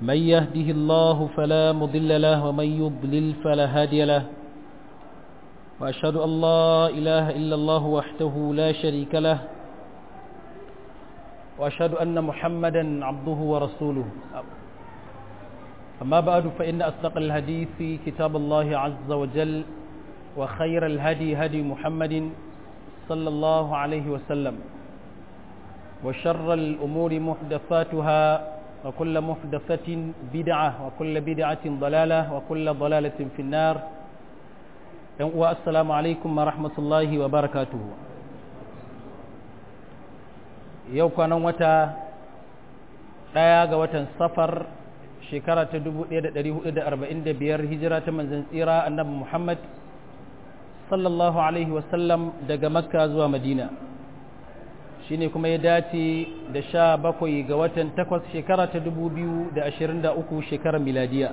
من يهده الله فلا مضل له ومن يضلل فلا هادي له وأشهد أن لا إله إلا الله وحده لا شريك له وأشهد أن محمدا عبده ورسوله أما بعد فإن أصدق الحديث كتاب الله عز وجل وخير الهدي هدي محمد صلى الله عليه وسلم وشر الأمور محدثاتها وكل محدثة بدعة وكل بدعة ضلالة وكل ضلالة في النار والسلام عليكم ورحمة الله وبركاته yau kwanan wata ɗaya ga watan safar shekara ta 1445 hijira ta manzan tsira annabi Muhammad sallallahu Alaihi wasallam daga makka zuwa madina shi ne kuma ya dace da sha bakwai ga watan takwas shekara ta 2023 shekarar miladiya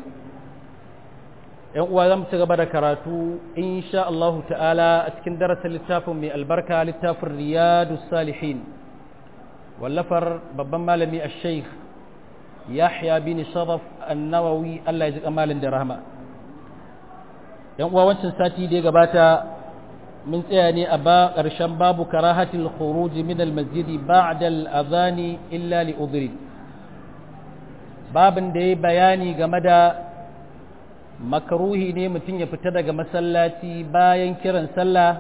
‘yan uwa za mu ci gaba da karatu insha Allahu ta'ala a cikin darasin littafin mai albarka littafin riyadu salihin wallafar babban malami a sheikh yahya bin sharaf annawawi Allah ya ji kamalin da rahama yan uwa wancan sati da ya gabata mun tsaya ne a ba ƙarshen babu karahatil khuruj min al-masjid ba'da al-adhan illa li udhri babin da ya bayani game da makruhi ne mutum ya fita daga masallaci bayan kiran sallah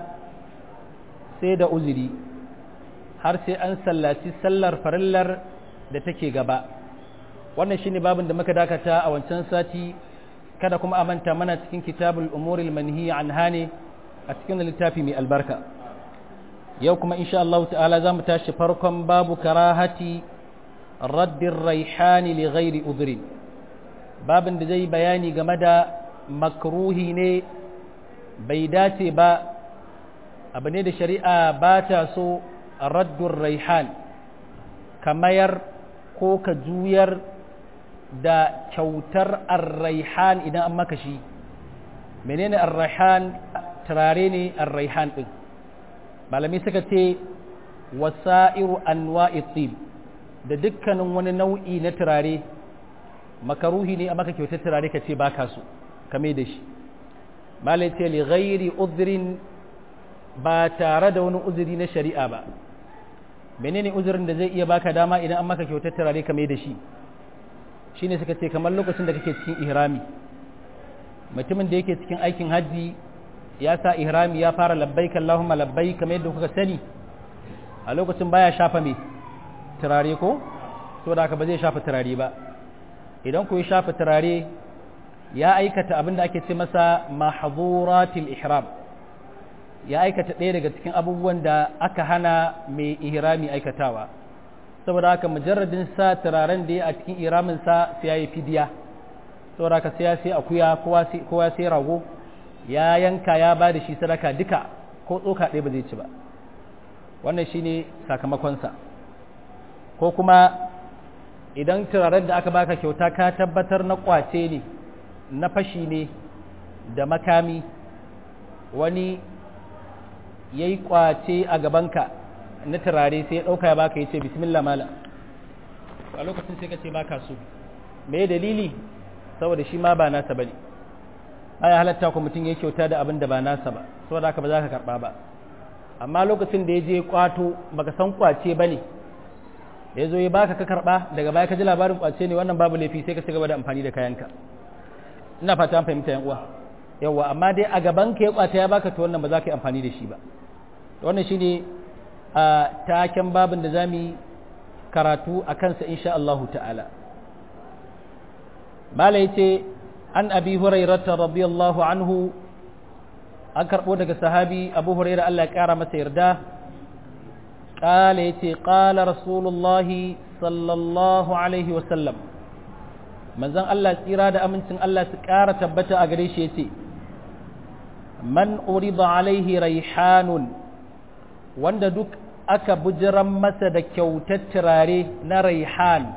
sai da uzuri har sai an sallaci sallar farillar da take gaba wannan shine babin da muka dakata a wancan sati kada kuma a manta mana cikin kitabul umuril manhi anha ne a cikin littafi mai albarka yau kuma insha Allah ta'ala za mu tashi farkon babu karahati raddin raihani li ghairi udhrin babin da zai bayani game da makruhi ne bai dace ba abu ne da shari'a ba ta so raddun raihan kamayar ko ka juyar da kyautar arraihan idan an maka shi menene arraihan turare ne arraihan din malami suka ce wasa'iru anwa'i tib da dukkanin wani nau'i na turare makaruhi ne a maka kyautar turare ka ce baka so kame da shi malai ce li ghairi udhrin ba tare da wani uzuri na shari'a ba menene uzurin da zai iya baka dama idan an maka kyautar turare kame da shi shine suka ce kamar lokacin da kake cikin ihrami mutumin da yake cikin aikin hajji ya sa ihrami ya fara labbaik Allahumma labbaik kamar yadda kuka sani a lokacin baya shafa me turare ko to da haka ba zai shafa turare ba idan ku ya shafa turare ya aikata abin da ake ce masa mahdhuratil ihram ya aikata ɗaya daga cikin abubuwan da aka hana mai ihrami aikatawa saboda haka mujarradin sa turaren da ya a cikin iramin sa sai ya yi fidiya saboda haka sai ya sai akuya kowa sai rago ya yanka ya ba da shi sadaka duka ko tsoka ɗaya ba zai ci ba wannan shine sakamakonsa ko kuma idan turaren da aka baka kyauta ka tabbatar na kwace ne na fashi ne da makami wani ya yi kwace a gabanka na turare sai ya ɗauka ya baka ya ce bismillah mala a lokacin sai ka ce baka so me dalili saboda shi ma ba nasa bane aya halatta ku mutum ya kyauta da abin da ba nasa ba saboda haka ba za ka karba ba amma lokacin da ya je kwato baka san kwace bane ya zo ya baka ka karba daga baya ka ji labarin kwace ne wannan babu laifi sai ka ci gaba da amfani da kayanka ina fata an fahimta yan uwa yawa amma dai a gaban ka ya kwata ya baka to wannan ba za ka yi amfani da shi ba wannan shine a taken babin da za mu karatu a kansa insha Allahu ta'ala mala ya ce an abi hurairata radiyallahu anhu an karɓo daga sahabi abu huraira Allah ya ƙara masa yarda ƙala ya ce ƙala rasulullahi sallallahu alaihi wasallam manzan Allah tsira da amincin Allah su ƙara tabbata a gare shi ya ce man urida alaihi raihanun wanda duk aka bujiran masa da kyautar turare na raihan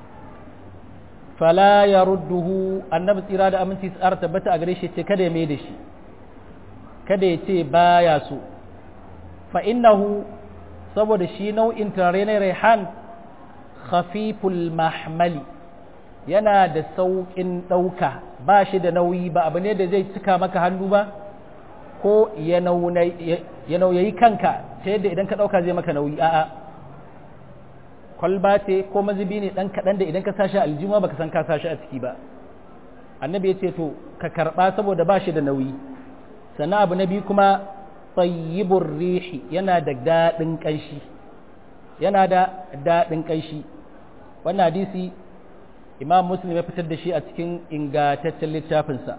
fala ya rudduhu annabi tsira da aminci tsara tabbata a gare shi ce kada ya mai da shi kada ya ce baya so fa innahu saboda shi nau'in turare na raihan khafiful mahmali yana da sauƙin ɗauka ba shi da nauyi ba abu ne da zai cika maka hannu ba ko ya nauyayi kanka ta yadda idan ka ɗauka zai maka nauyi a'a kwalba ce ko mazubi ne ɗan kaɗan da idan ka sashi aljima baka san ka sashi a ciki ba annabi ya ce to ka karɓa saboda ba shi da nauyi sannan abu na biyu kuma tsayyibur rihi yana da daɗin ƙanshi yana da daɗin ƙanshi wannan hadisi imam muslim ya fitar da shi a cikin ingantaccen littafinsa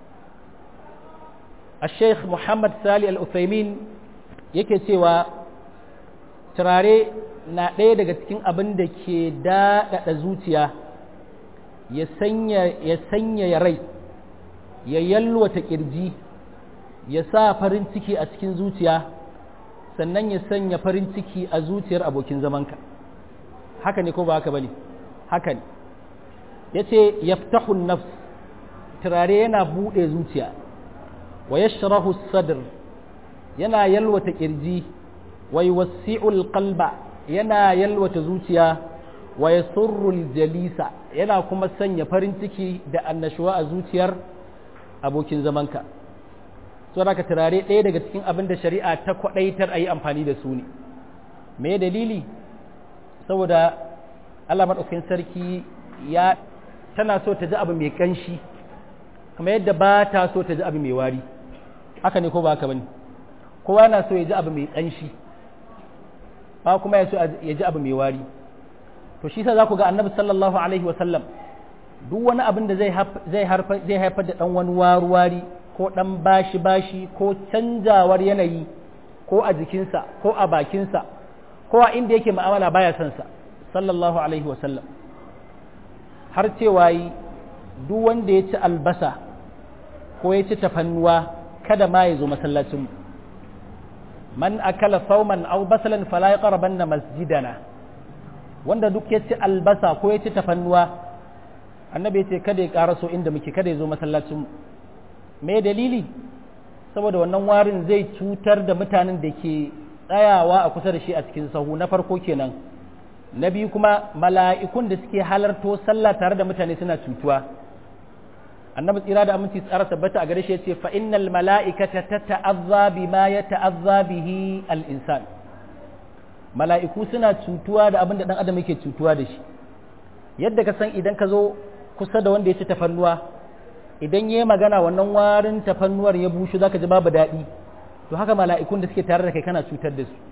a sheikh muhammad sali al-uthaymin yake cewa turare na ɗaya daga cikin abin da ke daɗaɗa zuciya ya sanya ya rai ya yalwata ƙirji ya sa farin ciki a cikin zuciya sannan ya sanya farin ciki a zuciyar abokin zamanka haka ne ko ba haka ba ne haka ne ya ce yaftahun nafs turare yana buɗe zuciya wa yashrahu sadr yana yalwata ƙirji wa yuwassi'ul qalba yana yalwata zuciya wa yasurrul jalisa yana kuma sanya farin ciki da annashuwa a zuciyar abokin zamanka saboda ka turare ɗaya daga cikin abin da shari'a ta kwaɗaitar a yi amfani da su ne me dalili saboda Allah maɗaukakin sarki ya tana so ta ji abu mai ƙanshi kuma yadda ba ta so ta ji abu mai wari haka ne ko ba haka bane kowa na so ya ji abu mai ƙanshi ba kuma ya so ya ji abu mai wari to shi sa za ku ga annabi sallallahu alaihi wa sallam duk wani abin da zai haifar da ɗan wani waruwari ko ɗan bashi-bashi ko canjawar yanayi ko a jikinsa ko a bakinsa ko a inda yake ma'amala baya son sa sallallahu alaihi wasallam har cewa yi duk wanda ya ci albasa ko ya ci tafannuwa kada ma ya zo masallacinmu man akala sauman aw basalan fala yaqrabanna masjidana wanda duk ya ci albasa ko ya ci tafannuwa annabi ya ce kada ya karaso inda muke kada ya zo masallacinmu me dalili saboda wannan warin zai cutar da mutanen da ke tsayawa a kusa da shi a cikin sahu na farko kenan na biyu kuma mala'ikun da suke halarto sallah tare da mutane suna cutuwa annabi tsira da aminci tsara tabbata a gare shi yace fa innal mala'ikata tata'azza bima yata'azza bihi al-insan mala'iku suna cutuwa da abin da dan adam yake cutuwa da shi yadda ka san idan ka zo kusa da wanda ya ci tafannuwa idan ya magana wannan warin tafannuwar ya bushe zaka ji babu daɗi to haka mala'ikun da suke tare da kai kana cutar da su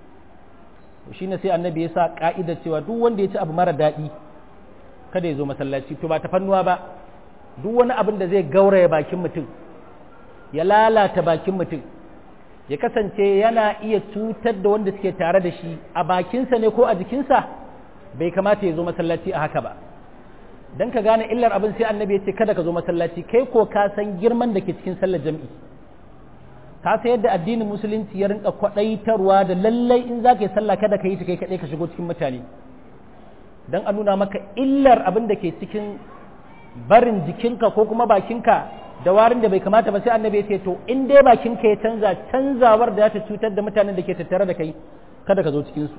shi ne sai annabi ya sa ka'idar cewa duk wanda ya ci abu mara daɗi kada ya zo masallaci to ba tafannuwa ba duk wani abin da zai gauraya bakin mutum ya lalata bakin mutum ya kasance yana iya cutar da wanda suke tare da shi a bakinsa ne ko a jikinsa bai kamata ya zo masallaci a haka ba don ka gane illar abin sai annabi ya ce kada ka zo masallaci kai ko ka san girman da ke cikin sallar jam'i ka san yadda addinin musulunci ya rinka kwaɗaitarwa da lallai in za ka yi sallah kada ka yi ta kai kaɗai ka shigo cikin mutane don a nuna maka illar abin da ke cikin barin jikinka ko kuma bakinka da warin da bai kamata ba sai annabi ya ce to in dai bakinka ya canza canzawar da ta cutar da mutanen da ke tattare da kai kada ka zo cikinsu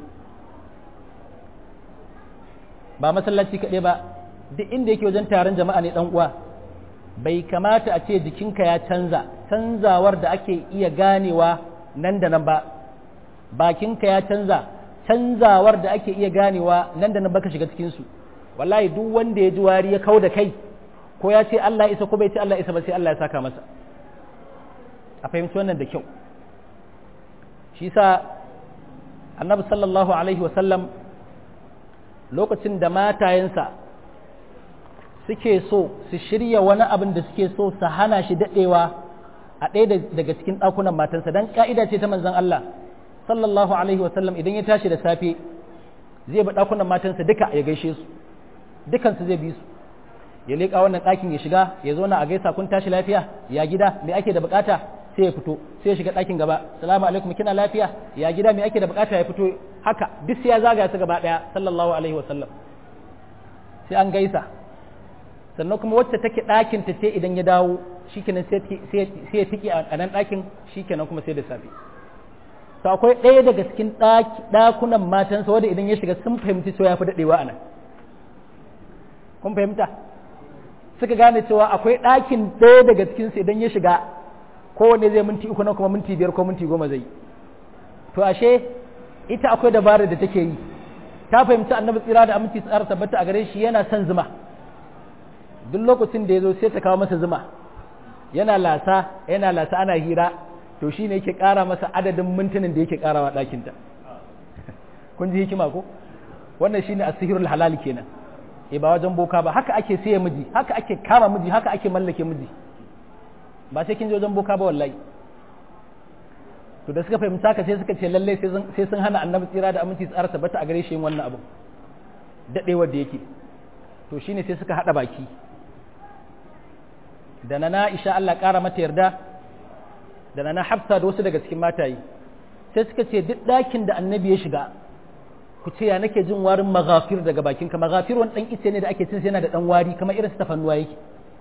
ba masallaci kaɗai ba duk inda yake wajen taron jama'a ne ɗan uwa bai kamata a ce jikinka ya canza canzawar da ake iya ganewa nan da nan ba bakinka ya canza canzawar da ake iya ganewa nan da nan baka shiga cikinsu wallahi duk wanda ya ji wari ya kau da kai ko ya ce Allah isa ko bai ce Allah isa ba sai Allah ya saka masa a fahimci wannan da kyau shi sa annabi sallallahu alaihi wasallam lokacin da matayensa suke so su shirya wani abin da suke so su hana shi daɗewa a ɗaya daga cikin ɗakunan matansa don ƙa'ida ce ta manzan Allah sallallahu alaihi wasallam idan ya tashi da safe zai bi ɗakunan matansa duka ya gaishe su dukansu zai bi su ya leƙa wannan ɗakin ya shiga ya zo na a gaisa kun tashi lafiya ya gida me ake da bukata sai ya fito sai ya shiga ɗakin gaba salamu alaikum kina lafiya ya gida me ake da bukata ya fito haka duk sai ya zagaya su gaba ɗaya sallallahu alaihi wasallam sai an gaisa sannan kuma wacce take ɗakin ta ce idan ya dawo shikenan sai ya tiki a nan ɗakin shikenan kuma sai da safe to akwai ɗaya daga cikin ɗakunan matansa wanda idan ya shiga sun fahimci cewa ya fi daɗewa a nan kun fahimta suka gane cewa akwai ɗakin ɗaya daga cikinsu idan ya shiga kowanne zai minti uku na kuma minti biyar ko minti goma zai to ashe ita akwai dabarar da take yi ta fahimci annabi tsira da aminci tsara tabbata a gare shi yana son zuma duk lokacin da ya zo sai ta kawo masa zuma yana lasa yana lasa ana hira to shi ne yake ƙara masa adadin mintunan da yake ƙarawa ɗakinta kun ji hikima ko wannan shi ne asihirul halal kenan e ba wajen boka ba haka ake siya miji haka ake kama miji haka ake mallake miji ba sai kin je wajen boka ba wallahi to da suka fahimta haka sai suka ce lalle sai sun hana annabi tsira da aminci tsara tabbata a gare shi wannan abu dadewar da yake to shine sai suka hada baki da na Aisha Allah kara mata yarda da na Hafsa da wasu daga cikin matayi sai suka ce duk ɗakin da annabi ya shiga ku ce ya nake jin warin maghafir daga bakin ka maghafir wani dan ice ne da ake cin sai yana da dan wari kamar irin su tafannuwa yake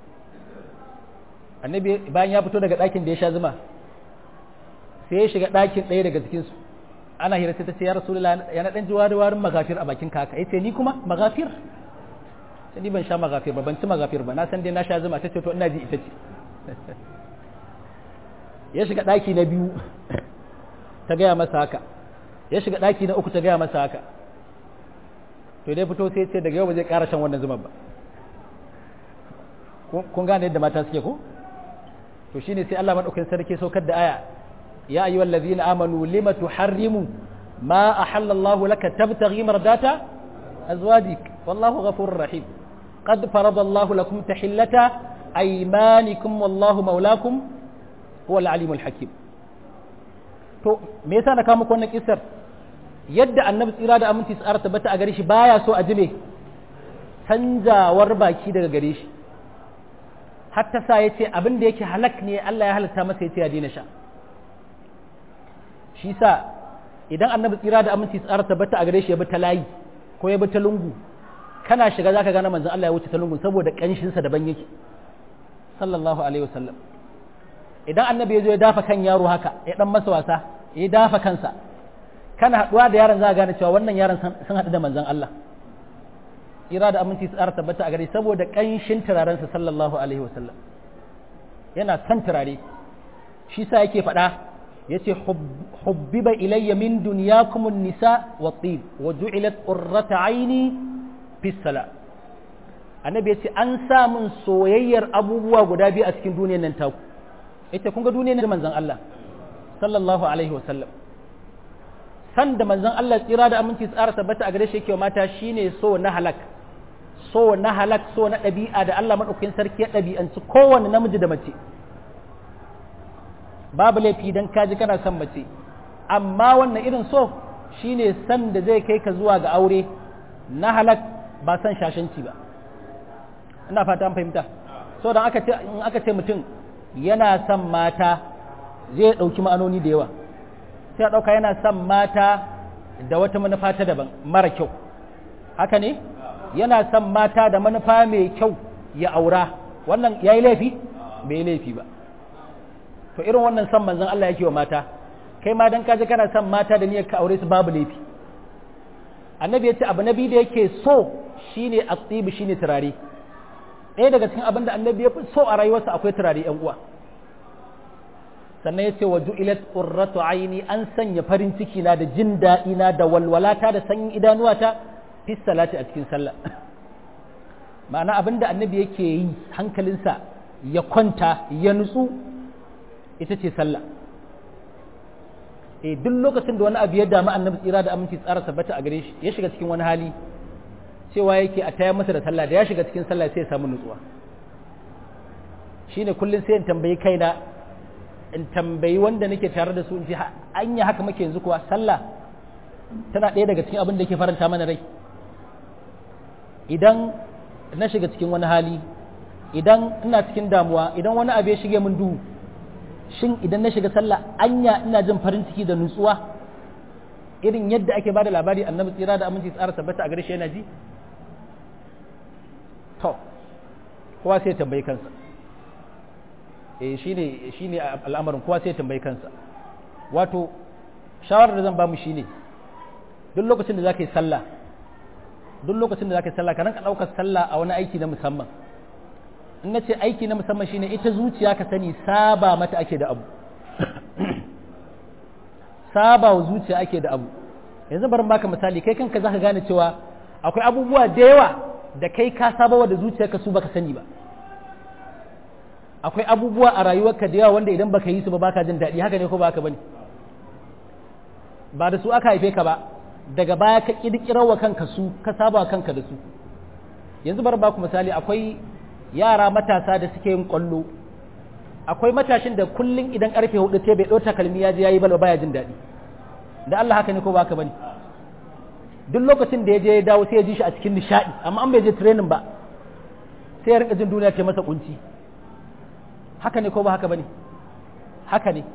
annabi bayan ya fito daga ɗakin da ya sha zuma sai ya shiga ɗakin ɗaya daga cikin su ana hira sai ta ce ya rasulullah ya na dan ji wari warin maghafir a bakin kaka yace ni kuma maghafir sai ni ban sha maghafir ba ban ci maghafir ba na san dai na sha zuma ta ce to ina ji ita ce ya shiga ɗaki na biyu ta gaya masa haka ya shiga ɗaki na uku ta gaya masa haka to dai fito sai ce daga yau ba zai ƙara shan wannan zuman ba kun gane yadda mata suke ko to shine sai Allah madaukakin sarki saukar da aya ya ayyuhal ladzina amanu lima tuharrimu ma ahallallahu laka tabtaghi mardata azwajik wallahu ghafurur rahim qad faradallahu lakum tahillata aymanikum wallahu maulakum huwal alimul hakim to me yasa na kawo muku wannan kissar yadda annabi tsira da aminci tsara tabbata a gare shi baya so a ji me canjawar baki daga gare shi hatta sa ya ce abin da yake halak ne Allah ya halatta masa ya ce ya daina sha shi sa idan annabi tsira da aminci tsara tabbata a gare shi ya bi ta layi ko ya bi ta lungu kana shiga zaka gane manzon Allah ya wuce ta lungu saboda kanshin sa daban yake sallallahu alaihi wasallam idan annabi ya zo ya dafa kan yaro haka ya dan masa wasa ya dafa kansa kana haduwa da yaron za ka gane cewa wannan yaron sun haɗu da manzon Allah ira da aminci su tsara tabbata a gare saboda ƙanshin turarensa sallallahu alaihi wasallam yana son turare shi sa yake faɗa ya ce hubbiba ilayya min dunyakum nisa wa tib wa ju'ilat qurrata aini fi sala annabi ya ce an sa min soyayyar abubuwa guda biyu a cikin duniyar nan taku ita kun ga duniyar nan manzon Allah sallallahu alaihi wasallam san da manzon Allah tsira da aminci tsara tabbata a gare shi yake mata shine so na halak so na halak so na ɗabi'a da Allah maɗaukakin sarki ya ɗabi'anci kowane namiji da mace babu laifi dan kaji kana son mace amma wannan irin so shine san da zai kai ka zuwa ga aure na halak ba san shashanci ba ina fata an fahimta so dan aka ce in aka ce mutum yana son mata zai ɗauki ma'anoni da yawa sai a ɗauka yana son mata da wata manufa ta daban mara kyau haka ne yana son mata da manufa mai kyau ya aura wannan ya yi laifi bai yi laifi ba to irin wannan son manzon Allah yake wa mata kai ma dan kaje kana son mata da niyyar ka aure su babu laifi annabi ya ce abu nabi da yake so shine at-tib shine turare ɗaya daga cikin abin da annabi ya fi so a rayuwarsa akwai turare yan uwa sannan ya ce wa ju'ilat qurratu aini an sanya farin ciki na da jin daɗi na da walwalata da sanyin idanuwata fi salati a cikin sallah ma'ana abin da annabi yake yi hankalinsa ya kwanta ya nutsu ita ce sallah e duk lokacin da wani abu ya damu annabi tsira da aminci tsara tabbata a gare shi ya shiga cikin wani hali cewa yake a tayar masa da sallah da ya shiga cikin sallah sai ya samu nutsuwa shine kullum sai in tambayi kaina in tambayi wanda nake tare da su in ce anya haka muke yanzu kuwa sallah tana ɗaya daga cikin abin da ke faranta mana rai idan na shiga cikin wani hali idan ina cikin damuwa idan wani abu ya shige min duhu shin idan na shiga sallah anya ina jin farin ciki da nutsuwa irin yadda ake bada labari annabi tsira da aminci tsara tabbata a gare shi yana ji to kowa sai tambayi kansa eh shine shine al'amarin kowa sai tambayi kansa wato shawarar da zan ba mu shine duk lokacin da zaka yi sallah duk lokacin da zaka yi sallah ka ranka daukar sallah a wani aiki na musamman in na ce aiki na musamman shine ita zuciya ka sani saba mata ake da abu saba wa zuciya ake da abu yanzu bari baka misali kai kanka zaka gane cewa akwai abubuwa da yawa da kai ka saba wa da zuciyarka su baka sani ba akwai abubuwa a rayuwarka da yawa wanda idan baka yi su ba baka jin daɗi haka ne ko baka bane ba da su aka haife ka ba daga baya ka kirkirar wa kanka su ka saba wa kanka da su yanzu bari baku misali akwai yara matasa da suke yin kwallo akwai matashin da kullun idan karfe hudu sai bai ɗauta kalmi ya je yayi balo baya jin daɗi da Allah haka ne ko baka bane duk lokacin da ya je ya dawo sai ya ji shi a cikin nishaɗi amma an bai je training ba sai ya rika jin duniya ce masa kunci haka ne ko ba haka bane haka ne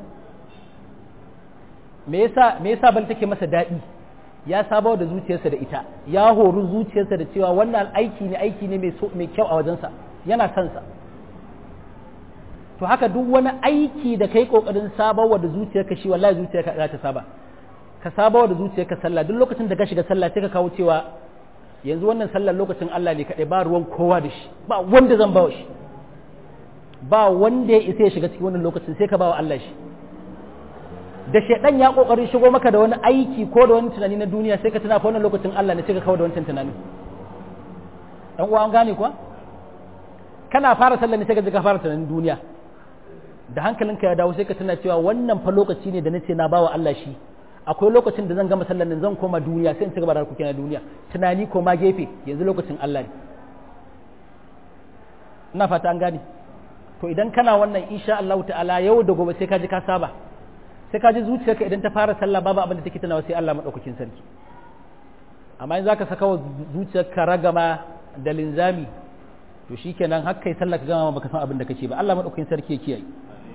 me yasa me yasa bal take masa daɗi ya saba da zuciyarsa da ita ya horu zuciyarsa da cewa wannan aiki ne aiki ne mai mai kyau a wajensa yana son sa to haka duk wani aiki da kai kokarin sabawa da zuciyarka shi wallahi zuciyarka za ta saba ka sabawa da zuciyarka sallah duk lokacin da ka shiga sallah sai ka kawo cewa yanzu wannan sallar lokacin Allah ne kaɗai ba ruwan kowa da shi ba wanda zan bawa shi ba wanda ya isa ya shiga cikin wannan lokacin sai ka bawa Allah shi da shaidan ya kokarin shigo maka da wani aiki ko da wani tunani na duniya sai ka tuna fa wannan lokacin Allah ne sai ka kawo da wancan tunanin dan uwa an gane kuwa kana fara sallah ne sai ka ji ka fara tunanin duniya da hankalinka ya dawo sai ka tuna cewa wannan fa lokaci ne da nace na bawa Allah shi akwai lokacin da zan gama sallar nan zan koma duniya sai in ci gaba da harkokin na duniya tunani ko ma gefe yanzu lokacin Allah ne ina fata an gane to idan kana wannan insha Allah ta'ala yau da gobe sai ka ji ka saba sai ka ji zuciyarka idan ta fara sallah babu abin da take tunawa sai Allah madaukakin sarki amma in zaka saka wa zuciyarka ragama da linzami to shikenan har kai sallah ka gama baka san abin da kake ba Allah madaukakin sarki ya kiyaye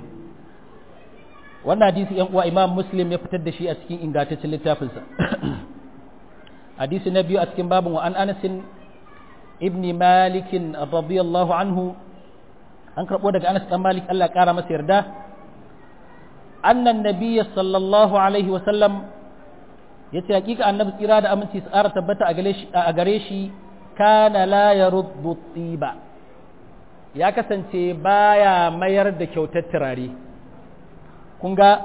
wannan hadisi yan uwa Imam Muslim ya fitar da shi a cikin ingantaccen littafinsa hadisi na biyu a cikin babin wa an Anas ibn Malik radiyallahu anhu an karbo daga Anas dan Malik Allah ya kara masa yarda annan nabiyyi sallallahu alaihi wa sallam yace hakika annabi tsira da aminci tsara tabbata a gare shi a gare shi kana la yaruddu tiba ya kasance baya mayar da kyautar turare kun ga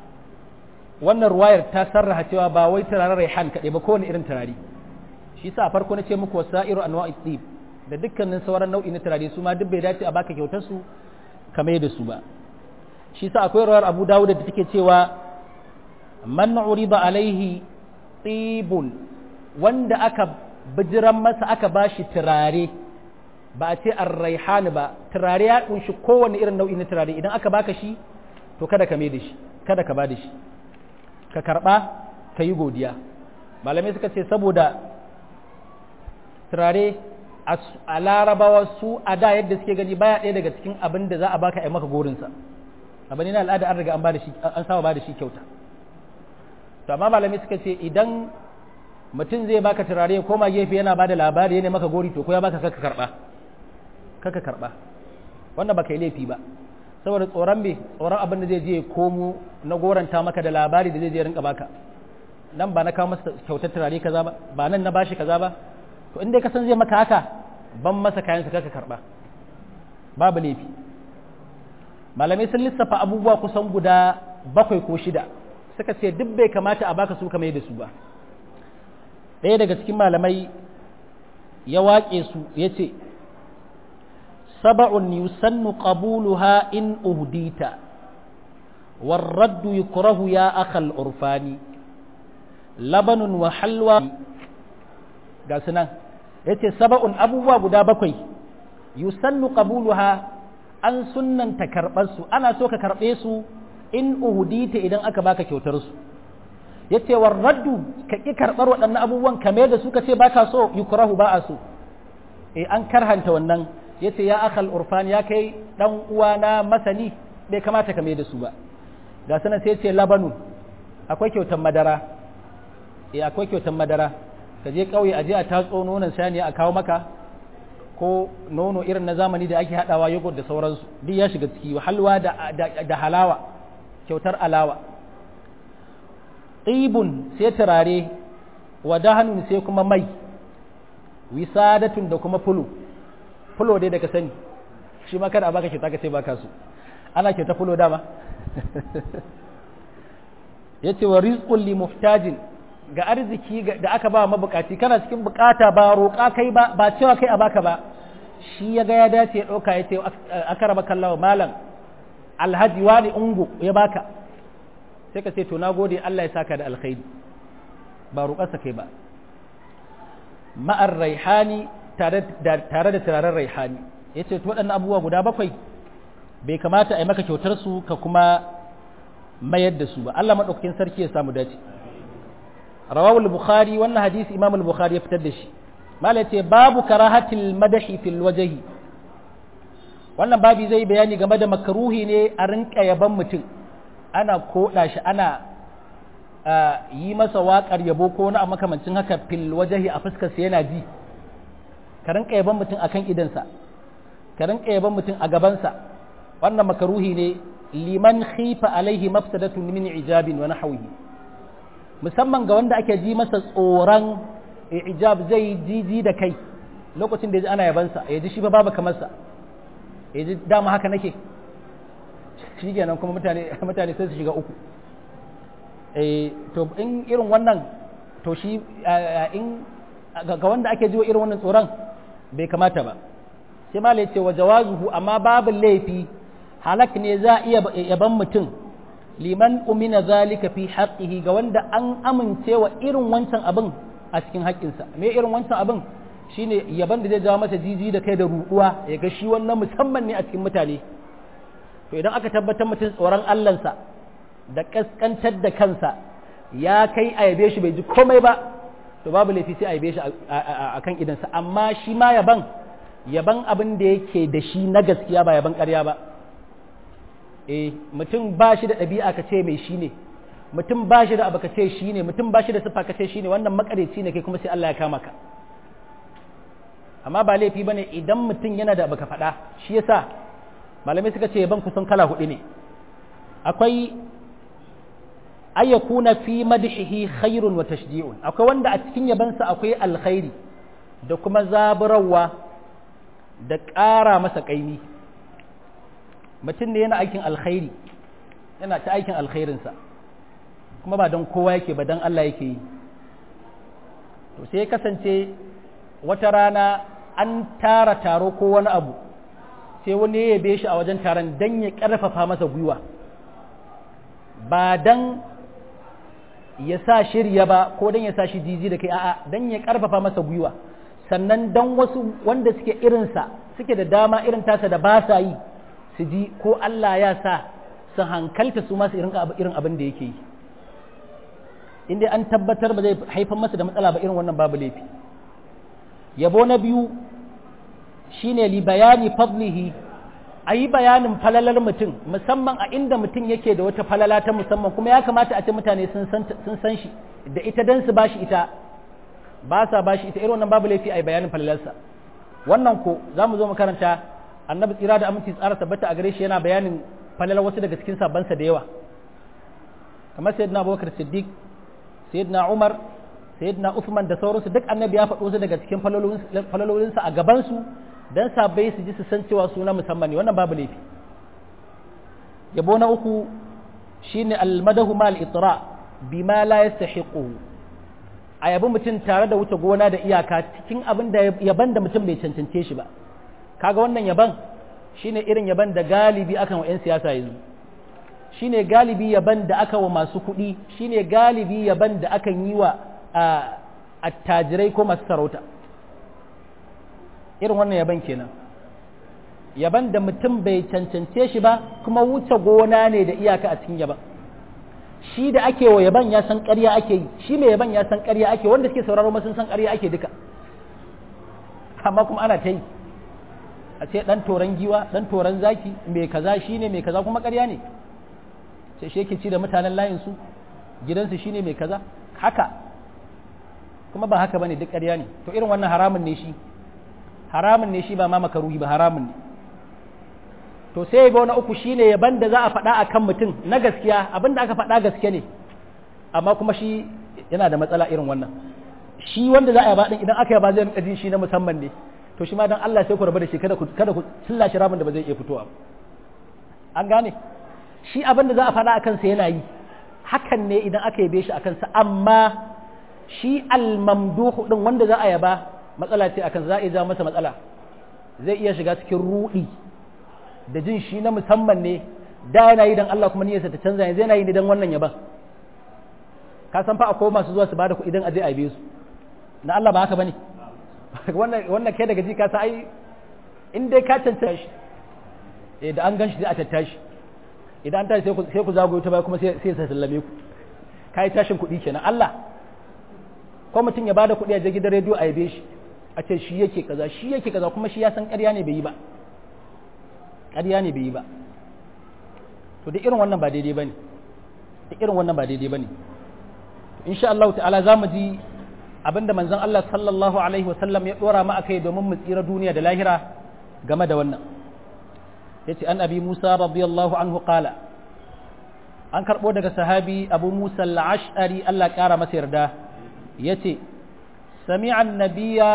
wannan ruwayar ta sarraha cewa ba wai turaren raihan kaɗai ba kowane irin turare shi sa a farko na ce muku wasa'iru anwa'i tsib da dukkanin sauran nau'i na turare su ma duk bai dace a baka kyautar su kamar da su ba shi sa akwai ruwayar Abu Dawud da take cewa man uriba alaihi tibun wanda aka bijiran masa aka bashi turare ba a ce ar-raihan ba turare ya kunshi kowane irin nau'i na turare idan aka baka shi to kada ka mai da shi kada ka ba da shi ka karba ka yi godiya malamai suka ce saboda turare a larabawa su a da yadda suke gani baya ɗaya daga cikin abin da za a baka a maka gorinsa abin na al'ada an riga an ba da shi an saba ba da shi kyauta to amma malamai suka ce idan mutum zai baka turare ya koma gefe yana ba da labari yana maka gori to ko ya baka kaka karba kaka karba wannan baka yi laifi ba saboda tsoron me tsoron abin da zai je komo na goranta maka da labari da zai je rinka baka nan ba na kawo masa kyautar turare kaza ba ba nan na bashi kaza ba to in dai ka san zai maka haka ban masa kayan sa kaka karba babu laifi malamai sun lissafa abubuwa kusan guda bakwai ko shida suka ce duk bai kamata a baka su kamar da su ba ɗaya daga cikin malamai ya waƙe su ya ce سبع يسن قبولها إن أهديت والرد يكره يا أخ الأرفان لبن وحلوى قاسنا yace saba'un abubuwa guda bakwai yusannu qabuluha an sunnanta karɓar su ana so ka karɓe su in uhudita idan aka baka kyautar su yace war raddu ka ki karɓar waɗannan abubuwan kame da su ka ce baka so yukrahu ba a so eh an karhanta wannan ya ce ya akal urfan ya kai dan uwana masani bai kamata ka mai da su ba ga sanan sai ce labanu akwai kyautan madara eh akwai kyautan madara ka je kauye aje a tatso nonon saniya a kawo maka ko nono irin na zamani da ake hadawa yogurt da sauransu duk ya shiga ciki halwa da, da, halawa kyautar alawa tsibun sai turare wa dahanun sai kuma mai wisadatun da kuma fulo fulo dai da ka sani shi ma kada a baka kyauta ka ce baka su ana kyauta fulo dama yace wa rizqul li muhtajin ga arziki da aka ba mabukaci kana cikin bukata ba roƙa kai ba ba cewa kai a baka ba shi ya ga ya dace ya ɗauka ya ce aka raba kallawa malam alhaji wani ungu ya baka sai ka ce to na gode Allah ya saka da alkhairi ba roƙarsa kai ba ma'ar raihani tare da turaren raihani ya ce to waɗannan abubuwa guda bakwai bai kamata a yi maka kyautar su ka kuma mayar da su ba Allah maɗaukakin sarki ya samu dace rawawul bukhari wannan hadisi imam al-bukhari ya fitar da shi mala ce babu karahatil madahi fil wajhi wannan babi zai bayani game da makaruhi ne a rinka yaban mutum ana koda shi ana yi masa waƙar yabo ko wani makamancin haka fil wajhi a fuskar sa yana ji ka rinka yaban mutum akan idansa ka rinka yaban mutum a gabansa wannan makaruhi ne liman khifa alaihi mafsadatun min ijabin wa nahwihi musamman ga wanda ake ji masa tsoron ijab zai jiji da kai lokacin da ya ji ana yabansa ya ji shi ba babu kamarsa ya ji dama haka nake shi kenan kuma mutane mutane sai su shiga uku to in irin wannan to shi in ga wanda ake ji wa irin wannan tsoron bai kamata ba sai ma ce wa jawazuhu amma babu laifi halak ne za a iya yaban mutum liman umina zalika fi haqqihi ga wanda an amince wa irin wancan abin a cikin haƙƙinsa me irin wancan abin shine yaban da zai jawo masa jiji da kai da ruɗuwa ya ga shi wannan musamman ne a cikin mutane to idan aka tabbatar mutum tsoron Allahnsa da kaskantar da kansa ya kai a yabe shi bai ji komai ba to babu laifi sai a yabe shi a kan idansa amma shi ma yaban yaban abin da yake da shi na gaskiya ba yaban ƙarya ba eh mutum ba shi da ɗabi'a ka ce mai shi ne mutum ba shi da abu ka ce shi ne mutum ba shi da siffa ka ce shi ne wannan makareci ne kai kuma sai Allah ya kama ka amma ba laifi bane idan mutum yana da abu ka faɗa shi yasa malamai suka ce ban kusan kala hudu ne akwai ayyakuna fi madhihi khairun wa tashji'un akwai wanda a cikin yabansa akwai alkhairi da kuma zaburawa da ƙara masa ƙaimi mutum ne yana aikin alkhairi yana ta aikin alkhairinsa kuma ba don kowa yake ba don Allah yake yi to sai ya kasance wata rana an tara taro ko wani abu sai wani ya yabe shi a wajen taron don ya ƙarfafa masa gwiwa ba don ya sa shirya ba ko don ya sa shi jiji da kai a'a don ya ƙarfafa masa gwiwa sannan don wasu wanda suke irinsa suke da dama irin tasa da ba sa yi su ji ko Allah ya sa su hankalta su masu irin abin da yake yi inda an tabbatar ba zai haifar masa da matsala ba irin wannan babu laifi yabo na biyu shine li bayani fadlihi a yi bayanin falalar mutum musamman a inda mutum yake da wata falala ta musamman kuma ya kamata a ce mutane sun san shi da ita don su bashi ita ba sa bashi ita irin wannan babu laifi a yi bayanin falalarsa wannan ko za mu zo mu karanta annabi tsira da aminci tsara tabbata a gare shi yana bayanin falalar wasu daga cikin sabansa da yawa kamar sayyidina abubakar siddiq sayyidina umar sayyidina usman da sauransu duk annabi ya faɗo su daga cikin falalolinsa a gabansu dan sabai su ji su san cewa suna musamman ne wannan babu laifi yabo na uku shine almadahu mal itra bima la yastahiqu a yabi mutum tare da wuce gona da iyaka cikin abin da yaban da mutum bai cancance shi ba kaga wannan yaban shine irin yaban da galibi akan wa 'yan siyasa yanzu shine galibi yaban da aka wa masu kuɗi shine galibi yaban da akan yi wa attajirai ko masu sarauta irin wannan yaban kenan yaban da mutum bai cancance shi ba kuma wuce gona ne da iyaka a cikin yaban shi da ake wa yaban ya san ƙarya ake yi shi mai yaban ya san ƙarya ake wanda suke sauraro ma sun san ƙarya ake duka amma kuma ana ta yi a ce ɗan toron giwa ɗan toron zaki mai kaza shine mai kaza kuma ƙarya ne sai shi yake ci da mutanen layinsu gidansu shine mai kaza haka kuma ba haka bane duk ƙarya ne to irin wannan haramun ne shi haramun ne shi ba ma makaruhi ba haramun ne to sai ga na uku shine yaban da za a faɗa akan mutum na gaskiya abin da aka faɗa gaske ne amma kuma shi yana da matsala irin wannan shi wanda za a yaba din idan aka yaba zai rinka jin shi na musamman ne to shi ma dan Allah sai ku rabu da shi kada ku kada ku tilla shi ramin da ba zai iya fitowa an gane shi abin da za a faɗa akan sa yana yi hakan ne idan aka yabe shi akan sa amma shi al-mamduhu din wanda za a yaba matsala ce akan za a iya masa matsala zai iya shiga cikin rudi da jin shi na musamman ne da yana yi dan Allah kuma niyyarsa ta canza yanzu yana yi ne dan wannan yaban ka san fa akwai masu zuwa su bada kuɗi dan aje a yabe su na Allah ba haka bane wannan wannan kai daga ji ka sa ai in dai ka cancanta shi eh da an gan shi sai a tattashi idan an tashi sai ku sai ku zagoyo ta baya kuma sai sai sa sallame ku kai tashin kuɗi kenan Allah ko mutum ya bada kuɗi a je gidan rediyo a yabe shi a ce shi yake kaza shi yake kaza kuma shi ya san ƙarya ne bai yi ba ƙarya ne bai yi ba to duk irin wannan ba daidai bane duk irin wannan ba daidai bane insha Allah ta'ala zamu ji abinda manzon Allah sallallahu alaihi wasallam ya dora mu akai domin mu tsira duniya da lahira game da wannan yace an abi Musa radiyallahu anhu qala an karbo daga sahabi Abu Musa al-Ash'ari Allah kara masa yarda yace sami'a an-nabiyya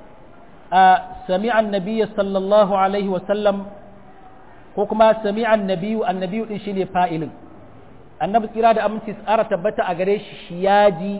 sami'a an-nabiyya sallallahu alaihi wasallam ko kuma sami'a an-nabiyyu an-nabiyyu din shine fa'ilin annabi tsira da aminci tsara tabbata a gare shi ya ji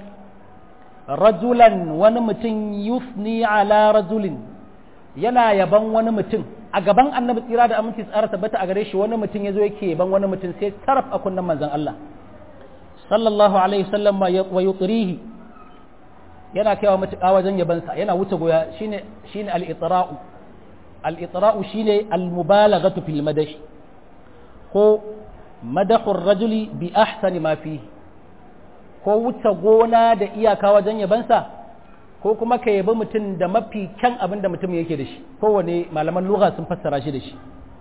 rajulan wani mutum yusni ala rajulin yana yaban wani mutum a gaban annabi tsira da aminci tsara tabbata a gare shi wani mutum ya zo yake yaban wani mutum sai taraf a kunnen manzon Allah sallallahu alaihi wasallam wa yutrihi yana kaiwa mutuƙa wajen yabansa yana wuce goya shine shine al-itra'u al-itra'u shine al-mubalaghatu fil madash ko madahur rajuli bi ahsani ma fi ko wuce gona da iyaka wajen yabansa ko kuma ka yabi mutum da mafi kyan abin da mutum yake da shi kowane malaman lugha sun fassara shi da shi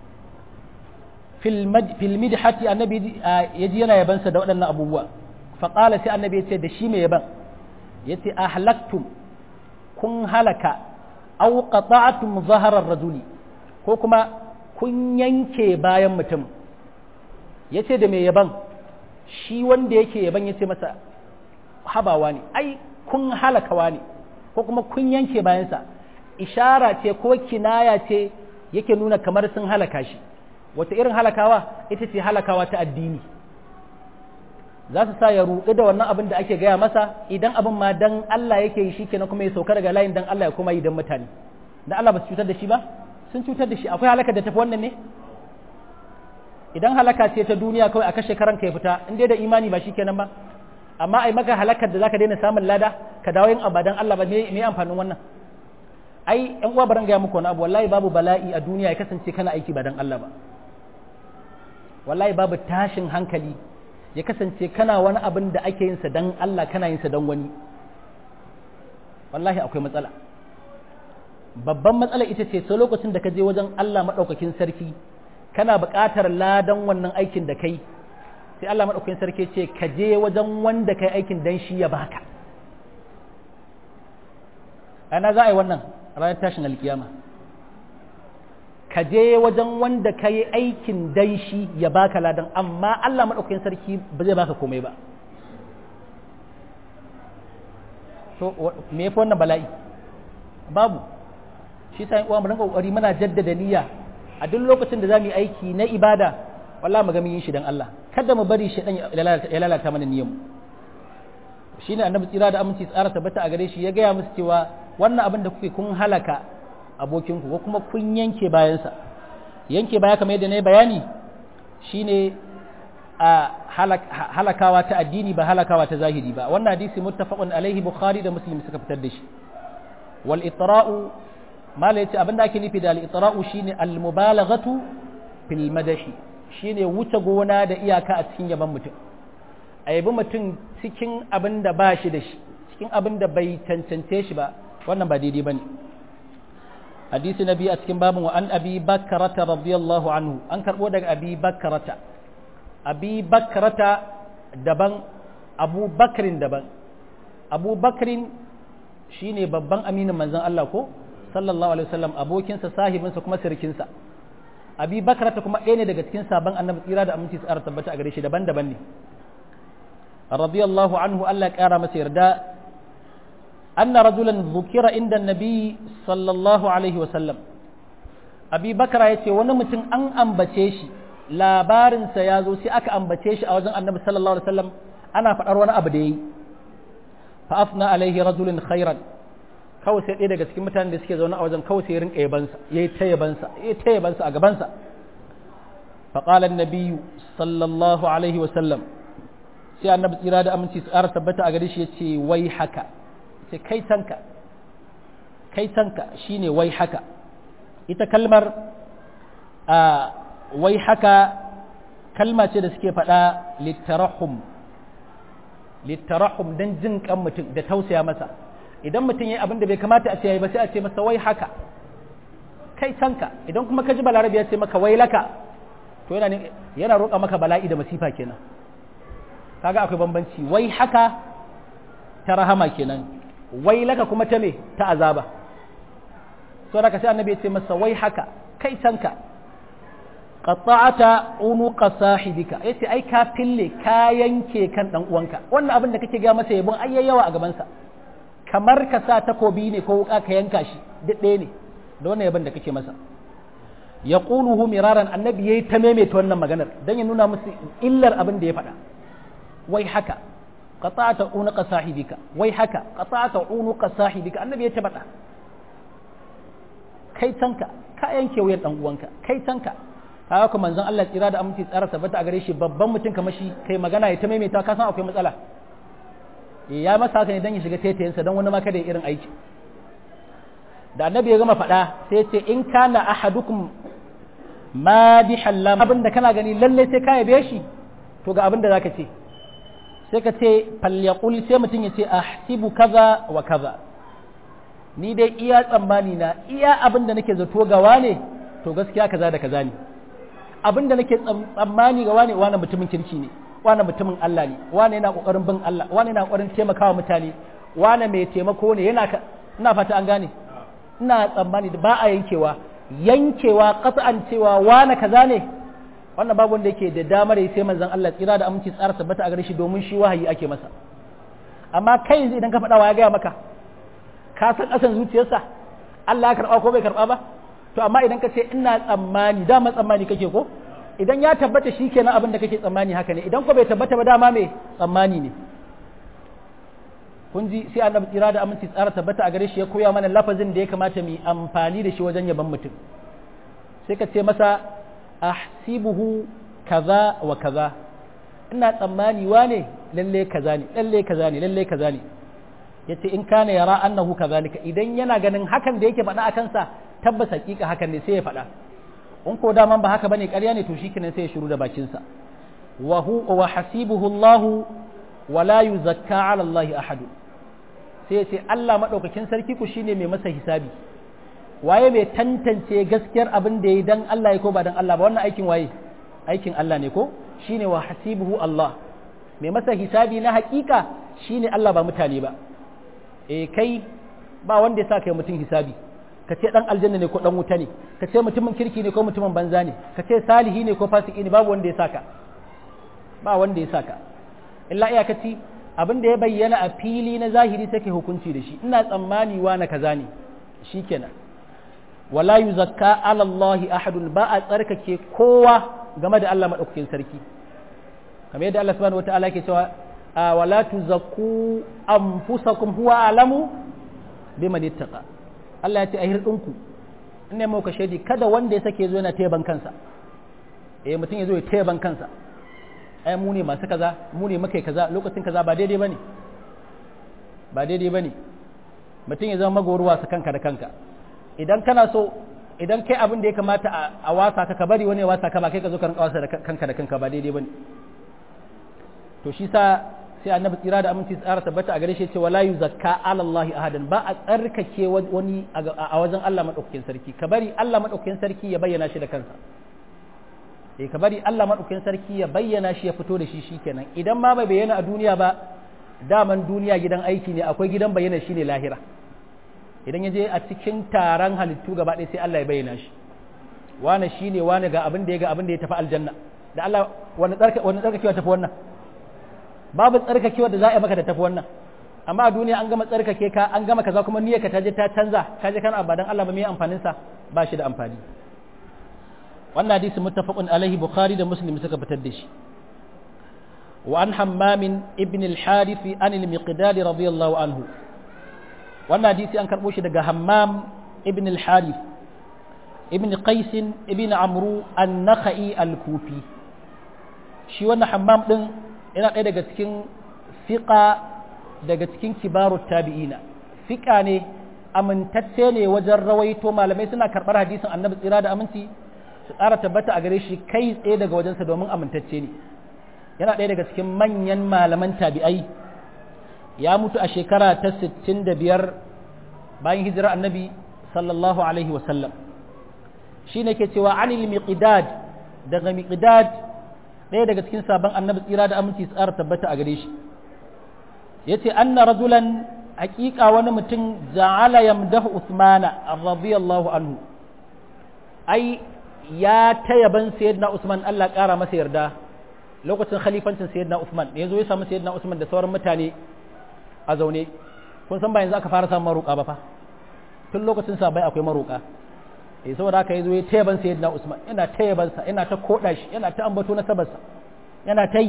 fil midhati annabi yaji yana yabansa da waɗannan abubuwa fa qala sai annabi yace da shi mai yaban yace ahlaktum kun halaka aw qata'tum zahara rajuli ko kuma kun yanke bayan mutum ya ce da mai yaban shi wanda yake yaban ya ce masa habawa ne ai kun halakawa ne ko kuma kun yanke bayansa ishara ce ko kinaya ce yake nuna kamar sun halaka shi wata irin halakawa ita ce halakawa ta addini za su sa ya ruɗu da wannan abin da ake gaya masa idan abin ma dan Allah yake yi shi kenan kuma ya sauka daga layin dan Allah ya kuma yi dan mutane dan Allah ba su cutar da shi ba sun cutar da shi akwai halakar da tafi wannan ne idan halaka ce ta duniya kawai a kashe karan ka ya fita in dai da imani ba shikenan ba amma ai maka halakar da zaka daina samun lada ka dawo yin abadan Allah ba me amfanin wannan ai yan uwa baran ga muku wani abu wallahi babu bala'i a duniya ya kasance kana aiki ba dan Allah ba wallahi babu tashin hankali ya kasance kana wani abin da ake yin sa dan Allah kana yin sa dan wani wallahi akwai matsala babban matsala ita ce sai lokacin da ka je wajen Allah madaukakin sarki kana buƙatar ladan wannan aikin da kai sai Allah maɗaukakin sarki ce ka je wajen wanda kai aikin dan shi ya baka ana za a yi wannan ranar tashin alkiyama ka je wajen wanda ka yi aikin dan shi ya baka ladan amma Allah maɗaukakin sarki ba zai baka komai ba so me yafi wannan bala'i babu shi sa uwa mu rinka kokari muna jaddada niyya a duk lokacin da za mu yi aiki na ibada wallah mu ga mun yi shi dan Allah kada mu bari shi dan ya lalata mana niyyar mu shine annabi tsira da aminci tsara tabbata a gare shi ya gaya musu cewa wannan abin da kuke kun halaka abokin ku ko kuma kun yanke bayansa yanke baya kamar yadda na yi bayani shine a halakawa ta addini ba halakawa ta zahiri ba wannan hadisi muttafaqun alaihi bukhari da muslim suka fitar da shi wal itra'u mala yace abinda ake nufi da al-itra'u shine al-mubalaghatu fil madahi shine wuce gona da iyaka a cikin yaban mutum a yabi mutum cikin abin da ba shi da shi cikin abin da bai cancance shi ba wannan ba daidai bane hadisi nabi a cikin babin wa an abi bakrata radiyallahu anhu an karbo daga abi bakrata abi bakrata daban abu bakrin daban abu bakrin shine babban aminin manzon Allah ko sallallahu alaihi wasallam abokinsa sahibinsa kuma sirkinsa abi bakrata kuma ɗaya ne daga cikin sabon annabi tsira da aminci tsara tabbata a gare shi daban-daban ne radiyallahu anhu Allah ya kara masa yarda anna rajulan dhukira inda nabi sallallahu alaihi wa sallam abi bakra yace wani mutum an ambace shi labarinsa ya zo sai aka ambace shi a wajen annabi sallallahu alaihi wasallam ana faɗar wani abu da yayi fa afna alaihi rajulun khairan kawai sai ɗaya daga cikin mutanen da suke zaune a wajen kawai sai rinka yabansa yayi ta yabansa yayi ta yabansa a gabansa fa qala an-nabiy sallallahu alaihi wasallam sai annabi tsira da aminci su ƙara tabbata a gare shi yace wai haka ce kai tanka kai tanka shine wai haka ita kalmar a wai haka kalma ce da suke faɗa littarahum littarahum don jin kan mutum da tausaya masa idan mutum ya abin da bai kamata a ce yayi ba sai a ce masa wai haka kai canka idan kuma ka ji balarabi ya ce maka wai laka to yana yana roƙa maka bala'i da masifa kenan kaga akwai bambanci wai haka ta rahama kenan wai laka kuma ta me ta azaba so da ka sai annabi ya ce masa wai haka kai canka qata'ata unuqa sahibika yace ai ka fille ka yanke kan dan uwanka wannan abin da kake ga masa yabon ai yawa a gaban sa kamar ka sa takobi ne ko wuka ka yanka shi duk ɗaya ne da wannan yabon da kake masa yaquluhu miraran annabi yayi ta maimaita wannan maganar dan ya nuna musu illar abin da ya faɗa wai haka qata'ata unuqa sahibika wai haka qata'ata unuqa sahibika annabi ya ta faɗa kai tanka ka yanke wuyan dan uwanka kai tanka kaga kuma manzon Allah tsira da aminci tsara tabbata a gare shi babban mutum kamar shi kai magana ya ta maimaita ka san akwai matsala ya masa haka ne dan ya shiga taitayensa dan wani ma kada ya irin aiki da annabi ya gama faɗa sai ya ce in kana ahadukum madihan lam abin da kana gani lalle sai ka yabe shi to ga abin da zaka ce sai ka ce falyaqul sai mutum ya ce ahsibu kaza wa kaza ni dai iya tsammani na iya abin da nake zato gawa ne to gaskiya kaza da kaza ne abin da nake tsammani ga wane wane mutumin kirki ne wane mutumin Allah ne wane yana kokarin bin Allah wane yana kokarin taimakawa mutane wane mai taimako ne yana ina fata an gane ina tsammani da ba a yankewa yankewa qat'an cewa wane kaza ne wannan babu wanda yake da damar yi sai manzon Allah tsira da aminci tsara tabbata a gare shi domin shi wahayi ake masa amma kai yanzu idan ka faɗa wa ya gaya maka ka san ƙasan zuciyarsa Allah ya karɓa ko bai karɓa ba to amma idan ka ce ina tsammani dama tsammani kake ko idan ya tabbata shi kenan abin da kake tsammani haka ne idan ko bai tabbata ba dama me tsammani ne kun ji sai annabi tsira da aminci tsara tabbata a gare shi ya koya mana lafazin da ya kamata mu amfani da shi wajen yaban mutum sai ka ce masa ahsibuhu kaza wa kaza ina tsammani wane lalle kaza ne lalle kaza ne lalle kaza ne yace in kana yara annahu kazalika idan yana ganin hakan da yake faɗa a kansa tabbas hakika hakan ne sai ya faɗa in ko daman ba haka bane ƙarya ne to shikenan sai ya shiru da bakin sa wa hu wa hasibuhu Allah wa la yuzakka ala Allah ahad sai ya ce Allah madaukakin sarki ku shine mai masa hisabi waye mai tantance gaskiyar abin da yayi dan Allah ya ko ba dan Allah ba wannan aikin waye aikin Allah ne ko shine wa hasibuhu Allah mai masa hisabi na hakika shine Allah ba mutane ba eh kai ba wanda ya sa kai mutum hisabi ka ce dan aljanna ne ko dan wuta ne ka ce mutumin kirki ne ko mutumin banza ne ka ce salihi ne ko fasiki ne babu wanda ya saka ba wanda ya saka illa iyakaci abin da ya bayyana a fili na zahiri take hukunci da shi ina tsammani wa na kaza ne shikenan wala yuzakka ala Allah ahadun ba a tsarkake kowa game da Allah madaukakin sarki kamar yadda Allah subhanahu wataala ke cewa wala tuzakku anfusakum huwa alamu biman ittaqa Allah ya ce a hirɗinku in ne mauka shaidi kada wanda ya sake zo yana teban kansa eh mutum ya zo ya teban kansa ai mu ne masu kaza mu ne muka kaza lokacin kaza ba daidai bane ba daidai bane mutum ya zama magoruwa sa kanka da kanka idan kana so idan kai abin da ya kamata a wasa ka ka bari wani ya wasa ka ba kai ka zo ka rinka wasa da kanka da kanka ba daidai bane to shi sa sai annabi tsira da aminci tsara tabbata a gare shi ce wala yuzakka ala Allah ahadan ba a tsarkake wani a wajen Allah madaukakin sarki ka bari Allah madaukakin sarki ya bayyana shi da kansa eh ka bari Allah madaukakin sarki ya bayyana shi ya fito da shi shikenan idan ma bai bayyana a duniya ba daman duniya gidan aiki ne akwai gidan bayyana shi ne lahira idan ya je a cikin taron halittu gaba ɗaya sai Allah ya bayyana shi wane shine wane ga abin da ya ga abin da ya tafi aljanna da Allah wani tsarkakewa tafi wannan babu tsarkakewa da za a yi maka da tafi wannan amma a duniya an gama tsarkake ka an gama kaza kuma niyyarka ta je ta canza ka je kana abadan Allah ba me amfanin sa ba shi da amfani wannan hadisi muttafaqun alaihi bukhari da muslim suka fitar da shi wa an hammam ibn al-harith an al-miqdad radiyallahu anhu wannan hadisi an karbo shi daga hammam ibn al-harith ibn qais ibn amru an-nakhai al-kufi shi wannan hammam din yana ɗaya daga cikin fiqa daga cikin kibaru tabi'ina fiqa ne amintacce ne wajen rawaito malamai suna karɓar hadisin annabi tsira da aminci su ƙara tabbata a gare shi kai tsaye daga wajensa domin amintacce ne yana ɗaya daga cikin manyan malaman tabi'ai ya mutu a shekara ta 65 bayan hijira annabi sallallahu alaihi wasallam shi ne ke cewa anil miqdad daga miqdad ɗaya daga cikin sabon annabi tsira da aminci su ƙara tabbata a gare shi ya ce anna rajulan haƙiƙa wani mutum ja'ala yamdahu usmana radiyallahu anhu ai ya ta yaban sayyidina usman Allah ƙara masa yarda lokacin khalifancin sayyidina usman da yazo ya samu sayyidina usman da sauran mutane a zaune kun san ba yanzu aka fara samun maruƙa ba fa tun lokacin sa bai akwai maruƙa eh saboda haka yazo ya ta yaban sayyidina usman yana ta yaban sa yana ta koda shi yana ta ambato na sabarsa yana ta yi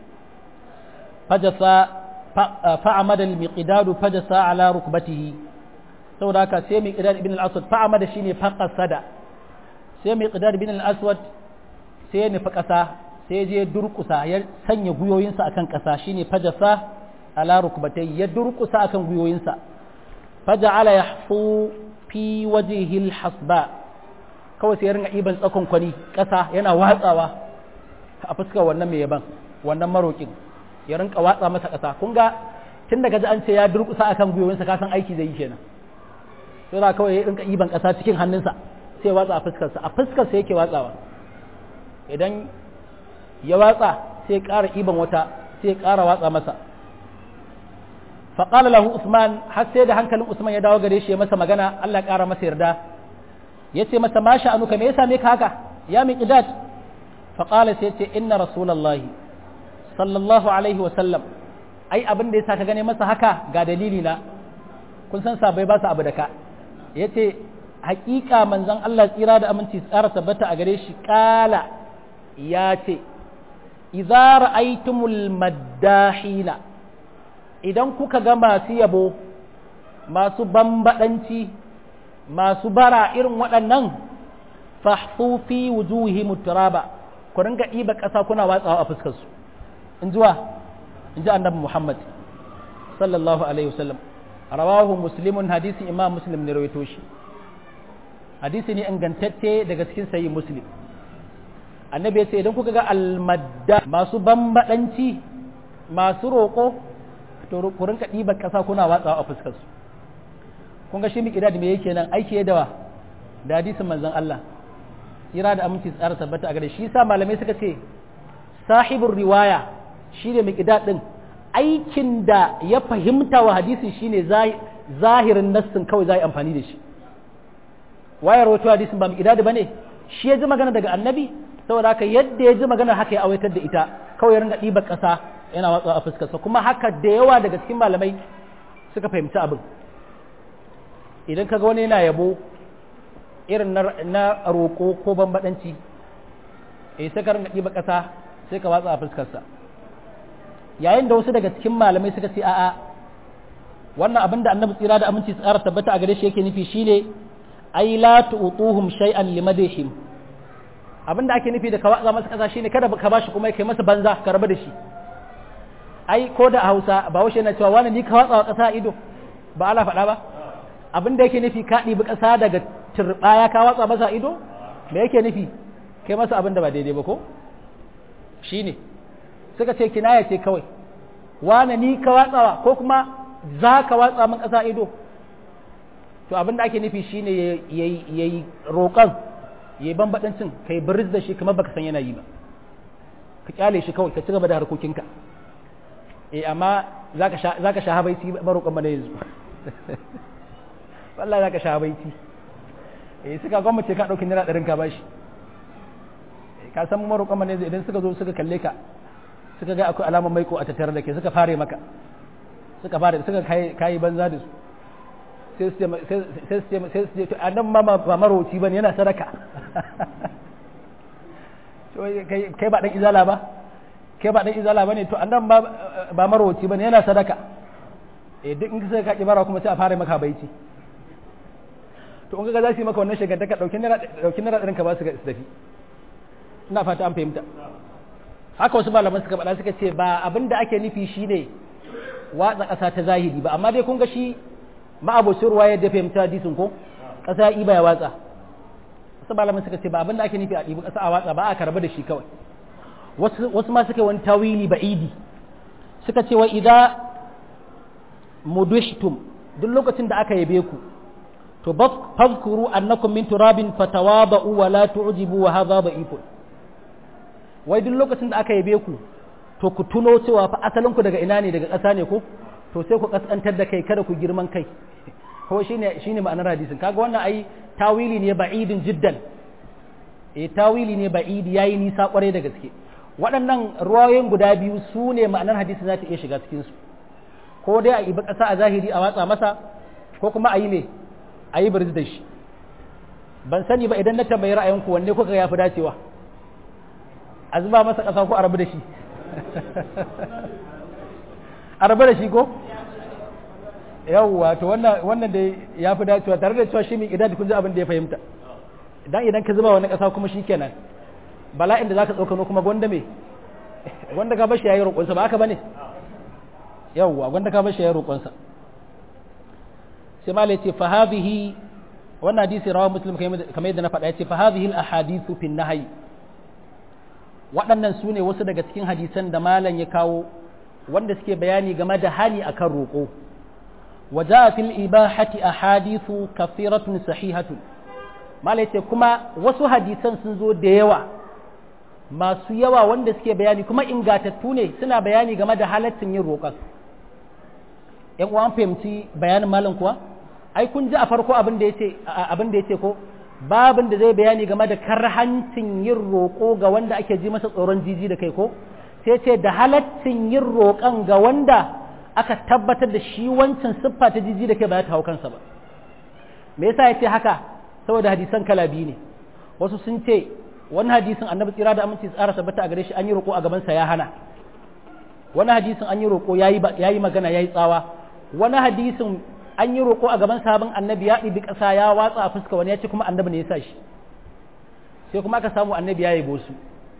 fajasa fa'amada al-miqdad fajasa ala rukbatihi saboda haka sai miqdad ibn al-aswad fa'amada shine faqasada sai miqdad ibn al-aswad sai ya nufi ƙasa sai je durƙusa ya sanya guyoyinsa akan ƙasa shine fajasa ala rukbatai ya durƙusa akan guyoyinsa faja'ala yahfu fi wajhihi al-hasba kawai sai ya ringa iban tsakon kwani ƙasa yana watsawa a fuskar wannan mai yaban wannan marokin ya rinka watsa masa ƙasa kun ga tun daga ji an ce ya durƙusa akan gwiwoyinsa ka san aiki zai yi kenan sai da kawai ya rinka iban ƙasa cikin hannunsa sai watsa a fuskarsa a fuskarsa yake watsawa idan ya watsa sai ƙara iban wata sai ƙara watsa masa faƙala lahu usman har sai da hankalin usman ya dawo gare shi ya masa magana allah ƙara masa yarda ya ce masa ma sha'anuka me ya same ka haka ya miqdad faƙala sai ce inna rasulallahi sallallahu alaihi sallam ai abin da ya sa ka gane masa haka ga dalili na kun san sabai ba su abu da ka ya ce haƙiƙa manzon Allah tsira da aminci tsara tabbata a gare shi ƙala ya ce idza ra'aytumul maddahina idan kuka ga masu yabo masu bambadanci masu bara irin waɗannan fahfu fi wujuhihim turaba ku ringa ɗiba ƙasa kuna watsawa a fuskarsu in ji wa in ji annabi muhammad sallallahu alaihi wasallam rawahu muslimun hadisi imam muslim ne rawaito shi hadisi ne ingantacce daga cikin sayi muslim annabi ya ce idan kuka ga almadda masu bambadanci masu roƙo to ku rinka ɗiba ƙasa kuna watsawa a fuskarsu kun ga shi mi da me yake nan aiki da da hadisin manzon Allah tsira da aminci tsara tabbata a gare shi sa malamai suka ce sahibin riwaya shi ne miƙidad ɗin aikin da ya fahimta wa hadisi shi ne zahirin nassin kawai za a yi amfani da shi wayar wato hadisin ba miƙidad ba ne shi ya ji magana daga annabi saboda haka yadda ya ji magana haka ya awaitar da ita kawai ya ringa ɗibar ƙasa yana watsa a fuskarsa kuma haka da yawa daga cikin malamai suka fahimci abin idan kaga wani yana yabo irin na roƙo ko bambaɗanci eh sai ka ringa ɗiba ƙasa sai ka watsa a fuskarsa yayin da wasu daga cikin malamai suka ce a'a wannan abin da annabi tsira da aminci tsara tabbata a gare shi yake nufi shine ai la tu'tuhum shay'an limadihim abin da ake nufi da ka watsa masa ƙasa shine kada ka bashi kuma kai masa banza ka rabu da shi ai ko da a Hausa ba washe yana cewa wani ni ka watsa ƙasa ido ba ala faɗa ba abin da yake nufi ka ɗibi ƙasa daga turɓaya ka watsa masa ido me yake nufi kai masa abin da ba daidai ba ko shi ne suka ce kinaya ce kawai wane ni ka watsawa ko kuma za ka watsa min ƙasa ido to abin da ake nufi shi ne ya yi roƙon ya yi bambaɗancin ka yi biris da shi kamar baka san yana yi ba ka kyale shi kawai ka ci gaba da harkokinka eh amma za ka sha habaiti maroƙon mana yanzu wallahi za ka sha habaiti eh suka gwamnati ka ɗauki naira ɗarin ka bashi ka san maroƙon manezi idan suka zo suka kalle ka suka ga akwai alamar maiko a tattare da ke suka fare maka suka fara suka kayi banza da su sai su ce sai su ce annan ma ba maroci bane yana sadaka kai ba dan izala ba kai ba dan izala bane to annan ba ba maroci bane yana sadaka eh duk in sai ka ki bara kuma sai a fara maka baici to in ga za su yi maka wannan shigantaka dauki naira dauki naira ɗarin ka ba su ga tafi ina fata an fahimta haka wasu malaman suka faɗa suka ce ba abin da ake nufi shine watsa ƙasa ta zahiri ba amma dai kun ga shi ma'abocin ruwa yadda fahimta hadisin ko ƙasa iba ya watsa wasu malaman suka ce ba abin da ake nufi a ɗibi ƙasa a watsa ba a karba da shi kawai wasu ma suka wani tawili ba'idi suka ce wa idza mudishtum duk lokacin da aka yabe ku to fadhkuru annakum min turabin fatawaba'u wa la tu'jibu wa hadha da'ifun wai duk lokacin da aka yabe ku to ku tuno cewa fa asalin ku daga ina ne daga ƙasa ne ko to sai ku kaskantar da kai kada ku girman kai ko shine shine ma'anar hadisin kaga wannan ai tawili ne ba'idin jiddan eh tawili ne ba'idi yayi nisa kwarai da gaske waɗannan ruwayoyin guda biyu su ne ma'anar hadisin za ta iya shiga cikin su ko dai a ibi ƙasa a zahiri a watsa masa ko kuma a yi ne a yi birzi da shi ban sani ba idan na tambayi ra'ayinku wanne kuka ya fi dacewa a zuba masa ƙasa ko a rabu da shi a rabu da shi ko yawwa to wannan da ya fi dacewa tare da cewa shi mai idan kun ji abin da ya fahimta idan idan ka zuba wani ƙasa kuma shi kenan bala'in da za ka tsokano kuma gwanda me gwanda ka bashi ya yi roƙonsa ba haka ba ne yawwa gwanda ka bashi ya yi roƙonsa sai ma ce fa hadhihi wannan hadisi rawa muslim kamar yadda na faɗa yace fa hadhihi al ahadithu fi nahyi waɗannan su ne wasu daga cikin hadisan da malam ya kawo wanda suke bayani game da hali akan roƙo wa jaa fil ibahati ahadithu kathiratun sahihatun malam yace kuma wasu hadisan sun zo da yawa masu yawa wanda suke bayani kuma ingatattu ne suna bayani game da halaccin yin roƙon yan uwan fahimci bayanin malam kuwa ai kun ji a farko abin da yace abin da yace ko babin da zai bayani game da karhancin yin roƙo ga wanda ake ji masa tsoron jiji da kai ko sai ce da halaccin yin roƙon ga wanda aka tabbatar da shi wancan siffa ta jiji da kai ba ya hau kansa ba me yasa yace haka saboda hadisan kala biyu ne wasu sun ce wani hadisin annabi tsira da aminci tsara tabbata a gare shi an yi roƙo a gabansa ya hana wani hadisin an yi roƙo ya yi magana ya yi tsawa wani hadisin an yi roƙo a gaban sabon annabi ya ɗibi ƙasa ya watsa a fuska wani ya ce kuma annabi ne ya sa shi sai kuma aka samu annabi ya yabo su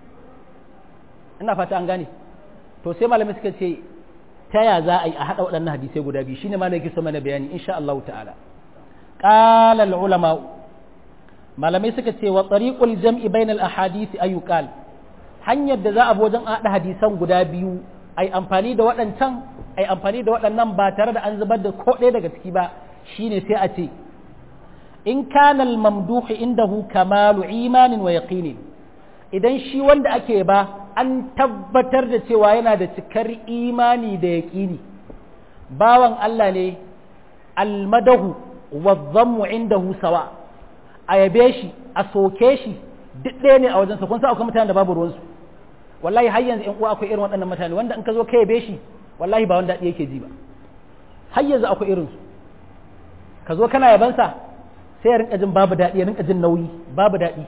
ina fata an gane to sai malamai suka ce ta ya za a yi a haɗa waɗannan hadisai guda biyu shine malamai ke so mana bayani insha Allah ta'ala qala al ulama malamai suka ce wa tariqul jam'i bainal ahadith ayyuqal hanyar da za a bi wajen haɗa hadisan guda biyu ai amfani da waɗancan ai amfani da waɗannan ba tare da an zubar da ko ɗaya daga ciki ba shine sai a ce in kana al-mamduhu indahu kamalu imanin wa yaqinin idan shi wanda ake ba an tabbatar da cewa yana da cikar imani da yaqini bawan Allah ne almadahu wa dhammu indahu sawa a yabe shi a soke shi duk ɗaya ne a wajensa kun sa akwai mutanen da babu ruwansu wallahi har yanzu in uwa akwai irin waɗannan mutane wanda in ka zo ka yabe shi wallahi ba wanda daɗi yake ji ba har yanzu akwai irin su ka zo kana yabansa sai ya rinka jin babu daɗi ya rinka jin nauyi babu daɗi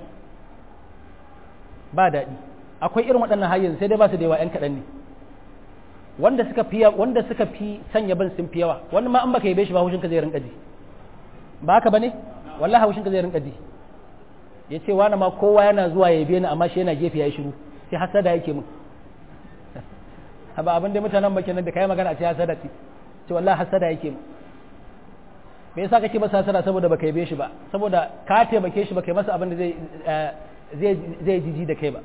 ba daɗi akwai irin waɗannan har yanzu sai dai ba su da yawa ƴan kaɗan ne wanda suka fi wanda suka fi sanya ban sun fi yawa wani ma an baka yabe shi ba haushin ka zai rinka ji ba haka bane wallahi haushin ka zai rinka ji ya ce wani ma kowa yana zuwa ya yabe ni amma shi yana gefe ya yi shiru sai hasada yake mun ba abin da mutanen ba kenan da kai magana a ce hasada ce ce wallahi hasada yake mun me yasa kake masa hasada saboda baka yabe shi ba saboda ka taimake shi baka yi masa abin da zai zai zai jiji da kai ba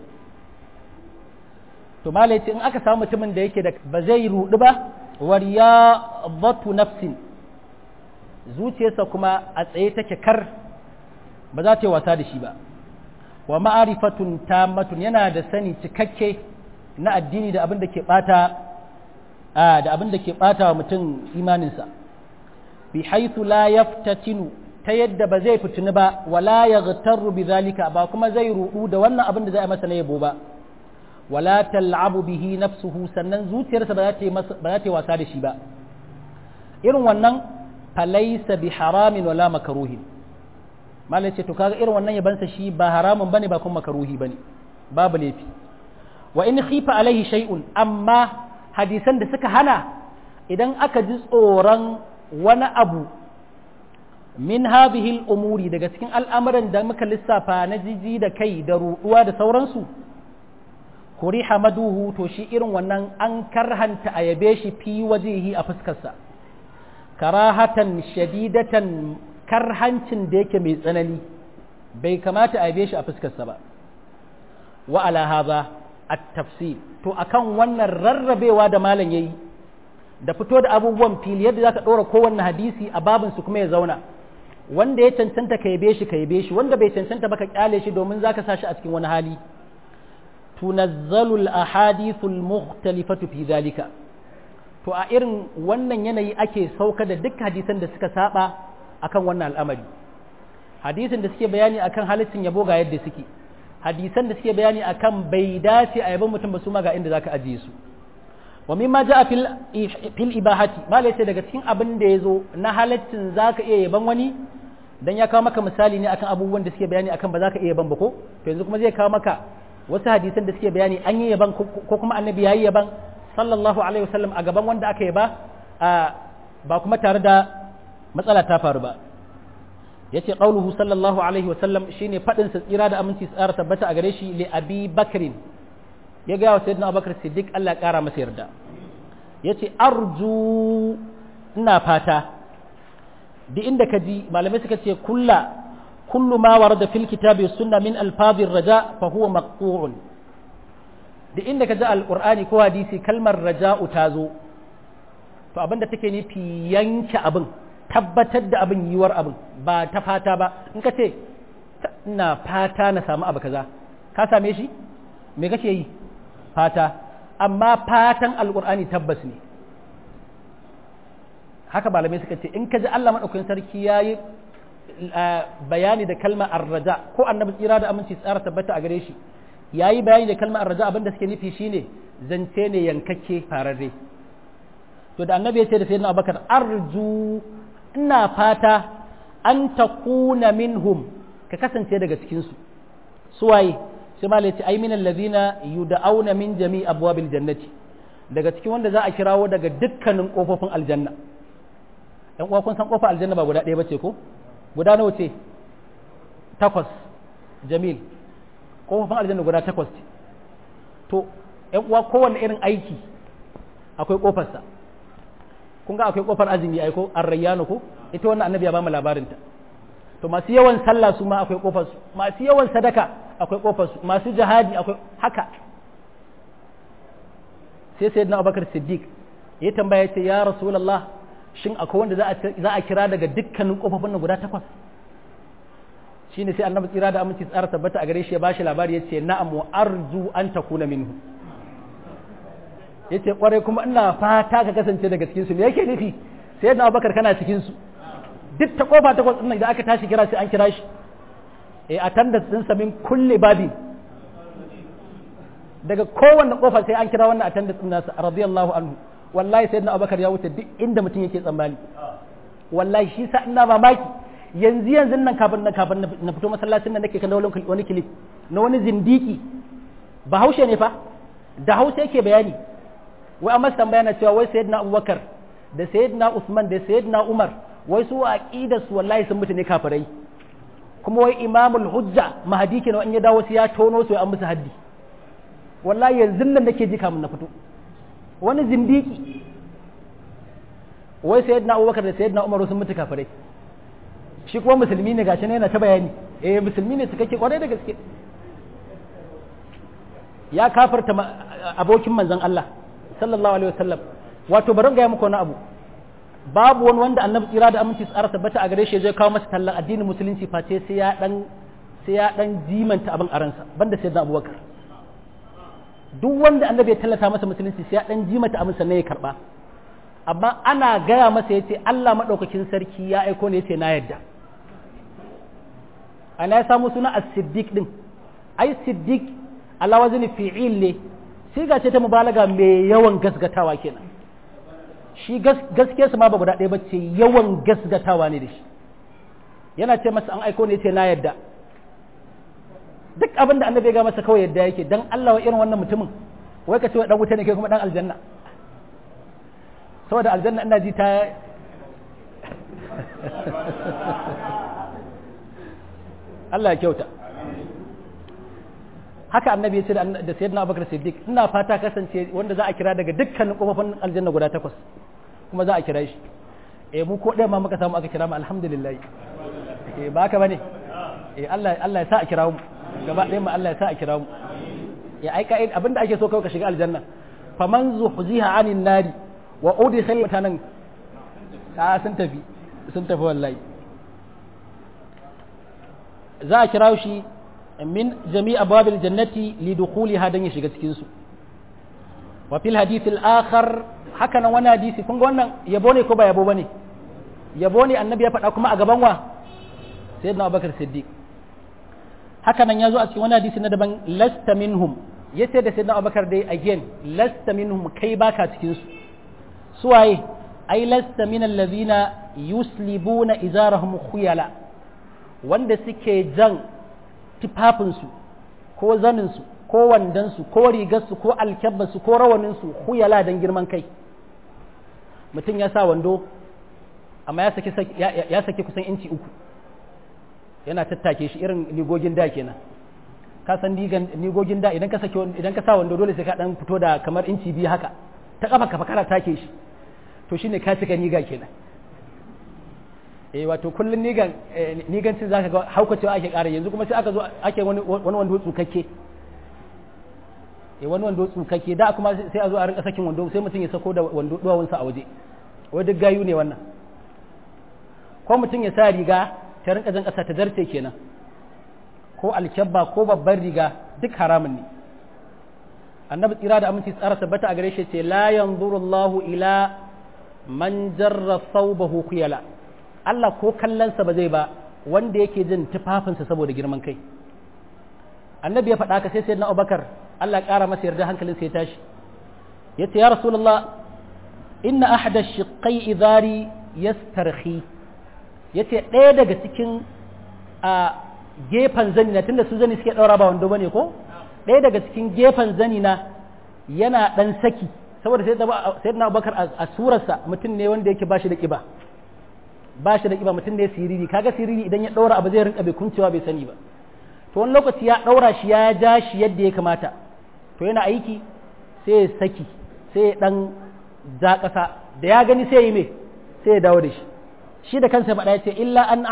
to malai ce in aka samu mutumin da yake da ba zai rudu ba wariyadatu nafsin zuciyarsa kuma a tsaye take kar ba za ta yi wasa da shi ba wa ma'arifatun tammatun yana da sani cikakke na addini da abin da ke bata da abin da ke bata wa mutum imaninsa bi haythu la yaftatinu ta yadda ba zai fitini ba wala yaghtarru bi zalika ba kuma zai rudu da wannan abin da zai masa na yabo ba wala tal'abu bihi nafsuhu sannan zuciyarsa ba za ta yi ba za ta yi wasa da shi ba irin wannan falaisa bi haramin wala makaruhin malai ce to kaga irin wannan yabansa shi ba haramun bane ba kuma makaruhi bane babu laifi wa in khifa alaihi shay'un amma hadisan da suka hana idan aka ji tsoron wani abu min hadhihi al-umuri daga cikin al'amuran da muka lissafa na jiji da kai da ruɗuwa da sauransu kuri hamaduhu to shi irin wannan an karhanta a yabe shi fi wajihi a fuskarsa karahatan shadidatan karhancin da yake mai tsanani bai kamata a yabe shi a fuskarsa ba wa ala hadha at-tafsir to akan wannan rarrabewa da malam yayi da fito da abubuwan fili yadda zaka dora kowanne hadisi a babin su kuma ya zauna wanda ya cancanta ka yabe shi ka yabe shi wanda bai cancanta ba ka kyale shi domin zaka sa shi a cikin wani hali tunazzalu al-ahadithu al-mukhtalifatu fi dhalika to a irin wannan yanayi ake sauka da duk hadisan da suka saba akan wannan al'amari hadisin da suke bayani akan halittin yabo ga yadda suke hadisan da suke bayani akan bai dace a yabon mutum ba su ma ga inda zaka ajiye su wa mimma ja'a fil fil ibahati mala yace daga cikin abin da yazo na halaccin zaka iya yaban wani dan ya kawo maka misali ne akan abubuwan da suke bayani akan ba zaka iya yaban ba ko to yanzu kuma zai kawo maka wasu hadisan da suke bayani an yi yaban ko kuma annabi yayi yaban sallallahu alaihi wasallam a gaban wanda aka yaba ba kuma tare da matsala ta faru ba yace qauluhu sallallahu alaihi wasallam shine fadin sa tsira da aminci tsara tabbata a gare shi li abi bakrin ya ga wa sayyidina abubakar siddiq Allah ya kara masa yarda yace arju ina fata duk inda ka ji malamai suka ce kulla kullu ma warada fil kitabi sunna min alfazir raja fa huwa maqtu'un duk inda ka ji alqur'ani ko hadisi kalmar raja'u ta zo to abinda take nufi yanke abin tabbatar da abin yiwuwar abin ba ta fata ba in ka ce ina fata na samu abu kaza ka same shi me kake yi fata amma fatan alqur'ani tabbas ne haka malamai suka ce in ka ji Allah maɗaukakin sarki ya yi bayani da kalmar arraja ko annabi tsira da aminci tsara tabbata a gare shi ya yi bayani da kalmar arraja abinda suke nufi shine zance ne yankakke fararre to da annabi ya ce da sayyidina abubakar arju ina fata an takuna minhum ka kasance daga cikin su suwaye sai ma ce ai minal ladina yud'auna min jami abwabil jannati daga cikin wanda za a kirawo daga dukkanin kofofin aljanna ɗan uwa kun san kofar aljanna ba guda ɗaya bace ko guda nawa ce takwas jamil kofofin aljanna guda takwas ce to ɗan uwa kowanne irin aiki akwai kofarsa kun ga akwai kofar azumi ai ko arrayyano ko ita wannan annabi ya ba mu labarin ta to masu yawan sallah su ma akwai kofar su masu yawan sadaka akwai kofar su masu jihadi akwai haka sai sayyidina Abubakar Siddiq ya tambaya ce ya Rasulullah shin akwai wanda za a kira daga dukkanin kofofin nan guda takwas shine sai annabi tsira da aminci tsara tabbata a gare shi ya bashi labari yace na'am wa arju an takuna minhu yace kwarai kuma ina fata ka kasance daga cikin su me yake nufi sai yadda Abubakar kana cikin su duk ta kofa takwas din nan da aka tashi kira sai an kira shi eh attendance din sa min kulli babi daga kowanne kofa sai an kira wannan attendance din nasa radiyallahu anhu wallahi sayyidina Abubakar ya wuce duk inda mutum yake tsammani wallahi shi sa ina mamaki yanzu yanzu nan kafin na kafin na fito masallacin nan nake kan wani kilif na wani zindiki bahaushe ne fa da hausa yake bayani wai amma tambaya na cewa wai sayyidina abubakar da sayyidina usman da sayyidina umar wai su aqida su wallahi sun mutu ne kafirai kuma wai imamul hujja mahadi kenan in ya dawo sai ya tono su an musu haddi wallahi yanzu nan nake ji kamun na fito wani zindiki wai sayyidina abubakar da sayyidina umar sun mutu kafirai shi kuma musulmi ne gashi ne yana ta bayani eh musulmi ne cikakke kwarai da gaske ya kafarta abokin manzon Allah sallallahu alaihi wasallam wato bari ga muku wani abu babu wani wanda annabi tsira da aminci tsara tabbata a gare shi zai kawo masa tallan addinin musulunci face sai ya dan sai ya dan jimanta abin aransa banda sayyidina abubakar duk wanda annabi ya tallata masa musulunci sai ya dan jimanta abin sannan ya karba amma ana gaya masa yace Allah madaukakin sarki ya aiko ne yace na yadda ana ya samu suna as-siddiq din ai siddiq ala wazni fi'il ne siga ce ta mubalaga mai yawan gasgatawa kenan shi gaske su ma ba guda ɗaya ba ce yawan gasgatawa ne da shi yana ce masa an aiko ne ce na yadda duk abin da annabi ya ga masa kawai yadda yake dan Allah wa irin wannan mutumin wai ka ce wa dan wuta ne kai kuma dan aljanna saboda aljanna ina ji ta Allah ya kyauta haka annabi ya ce da sayyidina Abubakar Siddiq ina fata kasance wanda za a kira daga dukkanin kofofin aljanna guda takwas kuma za a kira shi eh mu ko ɗaya ma muka samu aka kira mu alhamdulillah eh ba haka bane eh Allah Allah ya sa a kira mu gaba ɗaya mu Allah ya sa a kira mu ya ai kai abinda ake so kawai ka shiga aljanna faman zuhziha anin nari wa udkhil mutanan ta sun tafi sun tafi wallahi za a kira shi min jami' abwabil jannati li dukhuliha dan ya shiga cikin su wa fil hadith al akhar haka nan wani hadisi kun ga wannan yabo ne ko ba yabo bane yabo ne annabi ya faɗa kuma a gaban wa sayyidina abubakar siddiq haka nan ya zo a cikin wani hadisi na daban lasta minhum ya ce da sayyidina abubakar dai again lasta minhum kai baka cikin su suwaye ai lasta min allazina yuslibuna izarahum khuyala wanda suke jan tufafinsu ko zaninsu ko wandansu ko rigarsu ko alkyabbasu ko rawaninsu khuyala don girman kai mutum ya sa wando amma ya saki kusan inci uku yana tattake shi irin ligogin da kenan ka san ligogin da idan ka saki idan ka sa wando dole sai ka dan fito da kamar inci biyu haka ta kafa kafa kana take shi to shine ka cika niga kenan eh wato kullun nigan nigancin zaka ga haukacewa ake ƙara yanzu kuma sai aka zo ake wani wani wando tsukakke eh wani wando tsukakke da kuma sai a zo a rinka sakin wando sai mutum ya sako da wando duwawunsa a waje wai duk gayu ne wannan ko mutum ya sa riga ta rinka jan ƙasa ta zarce kenan ko alkyabba ko babban riga duk haramun ne annabi tsira da aminci tsara tabbata a gare shi ce la yanzuru Allahu ila man jarra thawbahu khuyala Allah ko kallonsa ba zai ba wanda yake jin tufafinsa saboda girman kai annabi ya faɗa ka sai sayyidina Abubakar Allah ya ƙara masa yarda hankalin sai ya tashi yace ya rasulullah inna ahada shiqqai idari yastarhi yace ɗaya daga cikin a gefen zani na tunda su zani suke ɗaura ba wando bane ko ɗaya daga cikin gefen zani na yana ɗan saki saboda sai na abubakar a surarsa mutum ne wanda yake bashi da ƙiba ba shi da ƙiba mutum ne siriri kaga siriri idan ya ɗaura abu zai rinka bai kuncewa bai sani ba to wani lokaci ya ɗaura shi ya ja shi yadda ya kamata to yana aiki sai ya saki sai ya ɗan ja ƙasa da ya gani sai ya yi mai sai ya dawo da shi shi da kansa faɗa ya ce illa an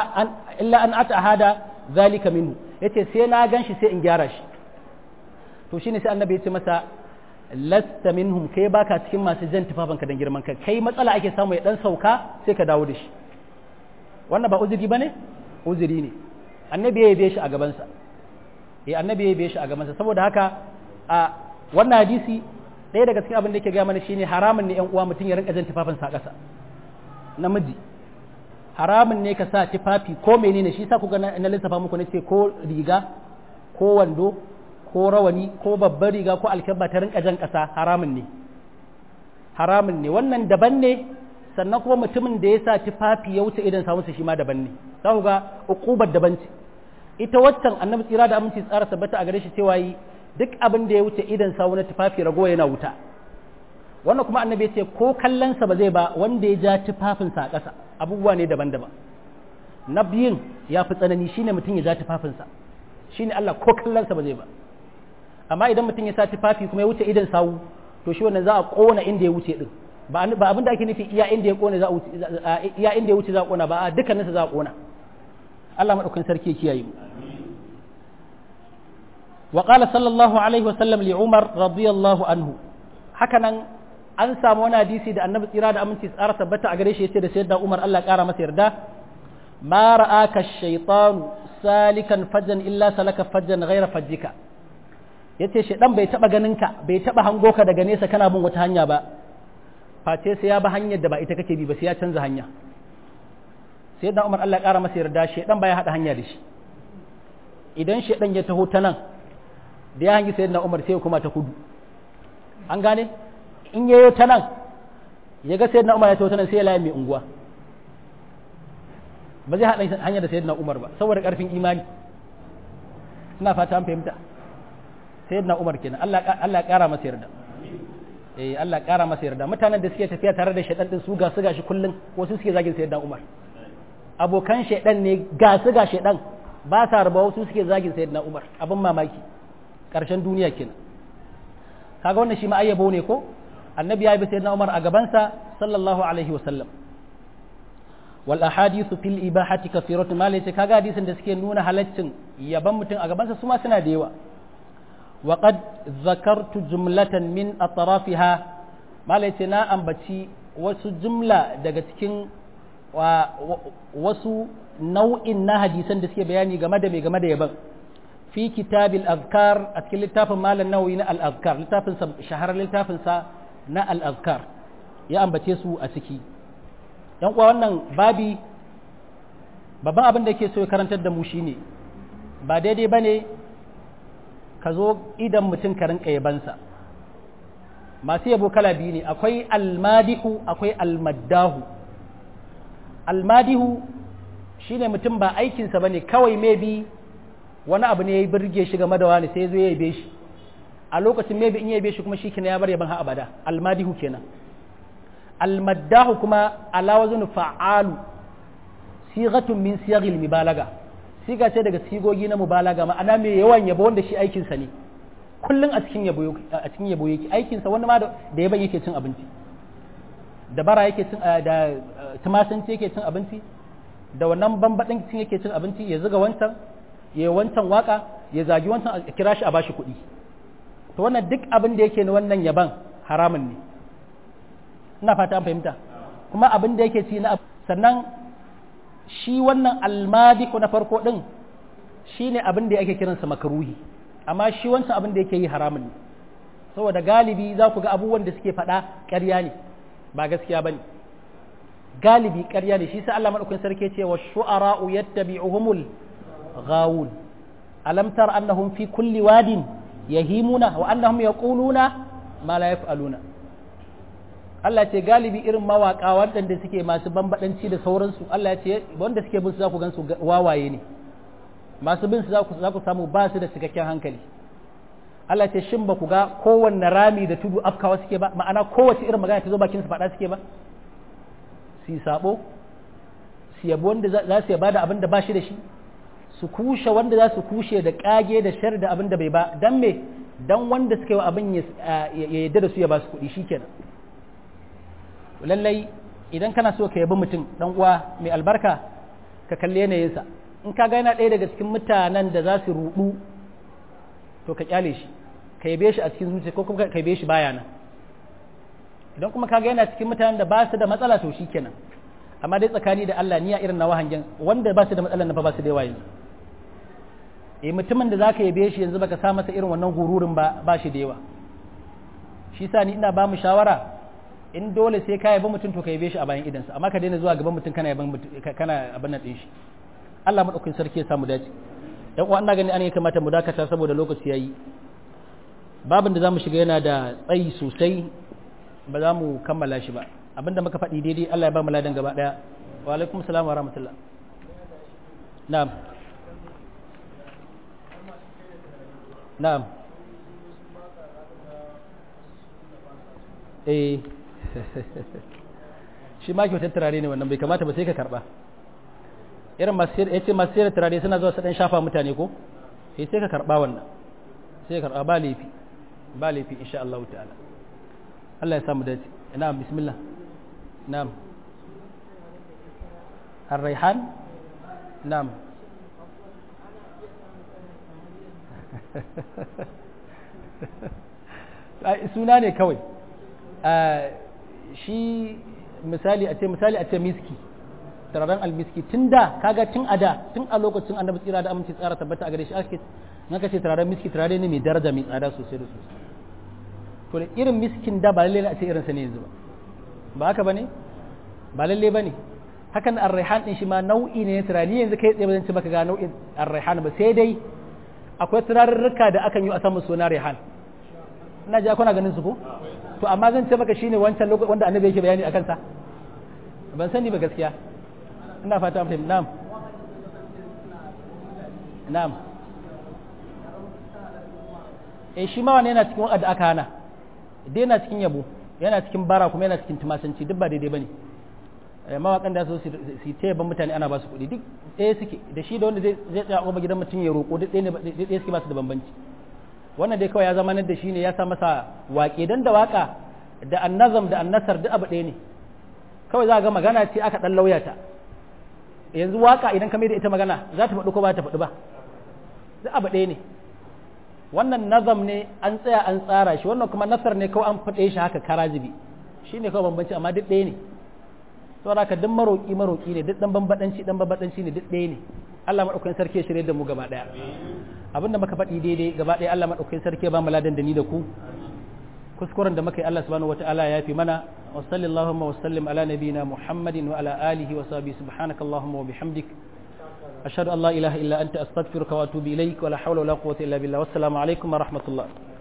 ata hada zalika minhu ya ce sai na gan shi sai in gyara shi to shine sai annabi ya ce masa lasta minhum kai baka cikin masu jan tufafinka don girman kai kai matsala ake samu ya dan sauka sai ka dawo da shi wannan ba uzuri bane uzuri ne annabi ya yabe shi a gabansa eh annabi ya yabe shi a gabansa saboda haka a wannan hadisi ɗaya daga cikin abin da yake gaya mana shine haramun ne yan uwa mutum ya rinka jan tufafinsa a ƙasa namiji haramun ne ka sa tufafi ko menene shi sa kuga na lissafa muku na ce ko riga ko wando ko rawani ko babbar riga ko alkyabba ta rinka jan ƙasa haramun ne haramun ne wannan daban ne sannan kuma mutumin da ya sa tufafi ya wuce idan samunsa shi ma daban ne za ku ga uqubar daban ce ita waccan annabi tsira da aminci tsara tabbata a gare shi cewa yi duk abin da ya wuce idan sawu na tufafi ragowa yana wuta wannan kuma annabi ya ce ko kallonsa ba zai ba wanda ya ja tufafinsa a ƙasa abubuwa ne daban-daban na biyun ya fi tsanani shine mutum ya ja tufafinsa shine Allah ko kallonsa ba zai ba amma idan mutum ya sa tufafi kuma ya wuce idan sawu to shi wannan za a kona inda ya wuce din ba ba abin da ake nufi iya inda ya kona za a wuce iya inda ya wuce za a kona ba a dukkaninsa za a kona Allah madaukakin sarki ya kiyaye mu wa qala sallallahu alaihi wa sallam li umar radiyallahu anhu hakanan an samu wani hadisi da annabi tsira da aminci tsara tabbata a gare shi yace da sayyidina umar Allah ya kara masa yarda ma ra'aka ash-shaytanu salikan fajjan illa salaka fajjan ghayra fajjika ya ce shaidan bai taba ganin ka bai taba hango ka daga nesa kana bin wata hanya ba face sai ya ba hanyar da ba ita kake bi ba sai ya canza hanya sai da Umar Allah ya kara masa yarda shaidan baya hada hanya da shi idan shaidan ya taho ta nan da ya hangi sayyidina Umar sai kuma ta kudu an gane in yayo ta nan ya ga sayyidina umar ya tawo nan sai ya laye mai unguwa ba zai haɗa hanya da sayyidina umar ba saboda ƙarfin imani ina fata an fahimta sayyidina umar kenan Allah Allah ya ƙara masa yarda eh Allah ya ƙara masa yarda mutanen da suke tafiya tare da shaidan din su ga su gashi kullun wasu suke zagin sayyidina umar abokan shaidan ne ga su ga shaidan ba sa raba wasu suke zagin sayyidina umar abin mamaki ƙarshen duniya kenan kaga wannan shi ma ayyabo ne ko annabi ya bi sayyidina umar a gabansa sallallahu alaihi wa sallam wal ahadithu fil ibahati kathiratun ma laysa kaga hadisin da suke nuna halaccin yaban mutum a gabansa su ma suna da yawa wa qad zakartu jumlatan min atrafiha ma laysa na ambaci wasu jumla daga cikin wasu nau'in na hadisan da suke bayani game da mai game da yaban fi kitabil azkar a cikin littafin malam nawawi na al-azkar littafin sa shaharar littafin sa na al-azkar ya ambace su a ciki yan kuwa wannan babi babban abin da yake so ya karantar da mu shine ba daidai bane ka zo idan mutum ka rinka yabansa masu yabo kala biyu ne akwai almadihu akwai almaddahu almadihu shine mutum ba aikinsa bane kawai maybe wani abu ne ya birge shi game da wani sai zo ya yabe shi a lokacin maybe in ya yabe shi kuma shi kenan ya bar yaban ha abada almadihu kenan almaddahu kuma ala wazn fa'alu sigatun min siyaghil mubalaga siga ce daga sigogi na mubalaga ma'ana mai yawan yabo wanda shi aikin sa ne kullun a cikin yabo a cikin yabo yake aikin sa wani ma da yaban yake cin abinci da bara yake cin da tumasanci yake cin abinci da wannan bambadin cin yake cin abinci ya zuga wancan ya wancan waka ya zagi wancan a kira shi a bashi kuɗi to wannan duk abin da yake na wannan yaban haramun ne ina fata an fahimta kuma abin da yake ci na sannan shi wannan almadiku na farko din shine abin da yake kiransa makaruhi amma shi wancan abin da yake yi haramun ne saboda galibi za ku ga abubuwan da suke faɗa ƙarya ne ba gaskiya bane galibi ƙarya ne shi sai Allah madaukakin sarki ce wa shu'ara'u yattabi'uhumul ghawun alam tar annahum fi kulli wadin yahimuna wa annahum yaquluna ma la yaf'aluna Allah ce galibi irin mawaka waɗanda suke masu bambadanci da sauransu Allah ya ce wanda suke bin su za ku gan su wawaye ne masu bin su za ku samu ba su da cikakken hankali Allah ce shin ba ku ga kowanne rami da tudu afkawa suke ba ma'ana kowace irin magana ta zo bakin su faɗa suke ba su yi sabo su yabi wanda za su yaba da abin da ba shi da shi su kushe wanda za su kushe da kage da shar da abin da bai ba dan me dan wanda suka yi wa abin ya yadda da su ya ba su kuɗi shikenan lallai idan kana so ka yabi mutum dan uwa mai albarka ka kalli yanayinsa in ka ga yana ɗaya daga cikin mutanen da za su ruɗu to ka kyale shi ka yabe shi a cikin zuciya ko kuma ka yabe shi baya nan idan kuma ka ga yana cikin mutanen da ba su da matsala to shikenan amma dai tsakani da Allah niyya irin nawa hangen wanda ba su da matsalar na fa ba su da yawa yanzu eh mutumin da zaka yabe shi yanzu baka sa masa irin wannan gururin ba ba shi da yawa shi sa ni ina ba mu shawara in dole sai ka yabi mutum to ka yabe shi a bayan idansa amma ka daina zuwa gaban mutum kana yaban kana abin nan din shi Allah madaukakin sarki ya samu dace dan uwa ina gani an kamata mu dakata saboda lokaci yayi babin da zamu shiga yana da tsayi sosai ba za mu kammala shi ba abinda muka faɗi daidai Allah ya ba mu ladan gaba daya wa alaikum salam wa rahmatullah na'am na'am eh shi ma kyautar turare ne wannan bai kamata ba sai ka karba irin ya ce masu sayar turare suna zuwa su dan shafa mutane ko eh sai ka karba wannan sai ka karba ba laifi ba laifi insha Allah ta'ala Allah ya samu dace na'am bismillah na'am الريحان نعم suna ne kawai shi misali a ce misali a ce miski turaren almiski tun da kaga tun a da tun a lokacin annabi tsira da aminci tsara tabbata a gare shi ake na kace turaren miski turare ne mai daraja mai tsada sosai da sosai to da irin miskin da ba lalle a ce irinsa ne yanzu ba ba haka bane ba lalle bane hakan ar-raihan din shi ma nau'i ne na turare yanzu kai tsaye ba zan ci baka ga nau'in ar-raihan ba sai dai akwai turarurruka da akan yi a samun suna raihan ina ji kuna ganin su ko to amma zan ce maka shine wancan lokacin wanda annabi yake bayani akan sa ban sani ba gaskiya ina fata an fahimta na'am na'am eh shi ma wani yana cikin wanda aka hana dai yana cikin yabo yana cikin bara kuma yana cikin tumasanci duk ba daidai bane mawakan da su su ta yaban mutane ana ba su kuɗi duk ɗaya suke da shi da wanda zai zai tsaya a gidan mutum ya roƙo duk ɗaya suke ba su da bambanci wannan dai kawai ya zama nan da shi ne ya sa masa waƙe dan da waƙa da annazam da annasar duk abu ɗaya ne kawai za ga magana ce aka ɗan lauya ta yanzu waƙa idan ka mai da ita magana za ta faɗi ko ba ta faɗi ba duk abu ɗaya ne wannan nazam ne an tsaya an tsara shi wannan kuma nasar ne kawai an faɗe shi haka karajibi shi ne kawai bambanci amma duk ɗaya ne saboda haka duk maroƙi maroƙi ne duk ɗan bambaɗanci ɗan bambaɗanci ne duk ɗaya ne Allah maɗaukakin sarki ya shirye da mu gaba ɗaya abinda muka faɗi daidai gaba ɗaya Allah maɗaukakin sarki ya ba mu ladan da ni da ku kuskuren da muka yi Allah subhanahu wata'ala ya fi mana wa sallallahu wa sallim ala nabiyina Muhammadin wa ala alihi wa sahbihi subhanakallahumma wa bihamdik أشهد أن لا إله إلا أنت أستغفرك وأتوب إليك ولا حول ولا قوة إلا بالله والسلام عليكم ورحمة الله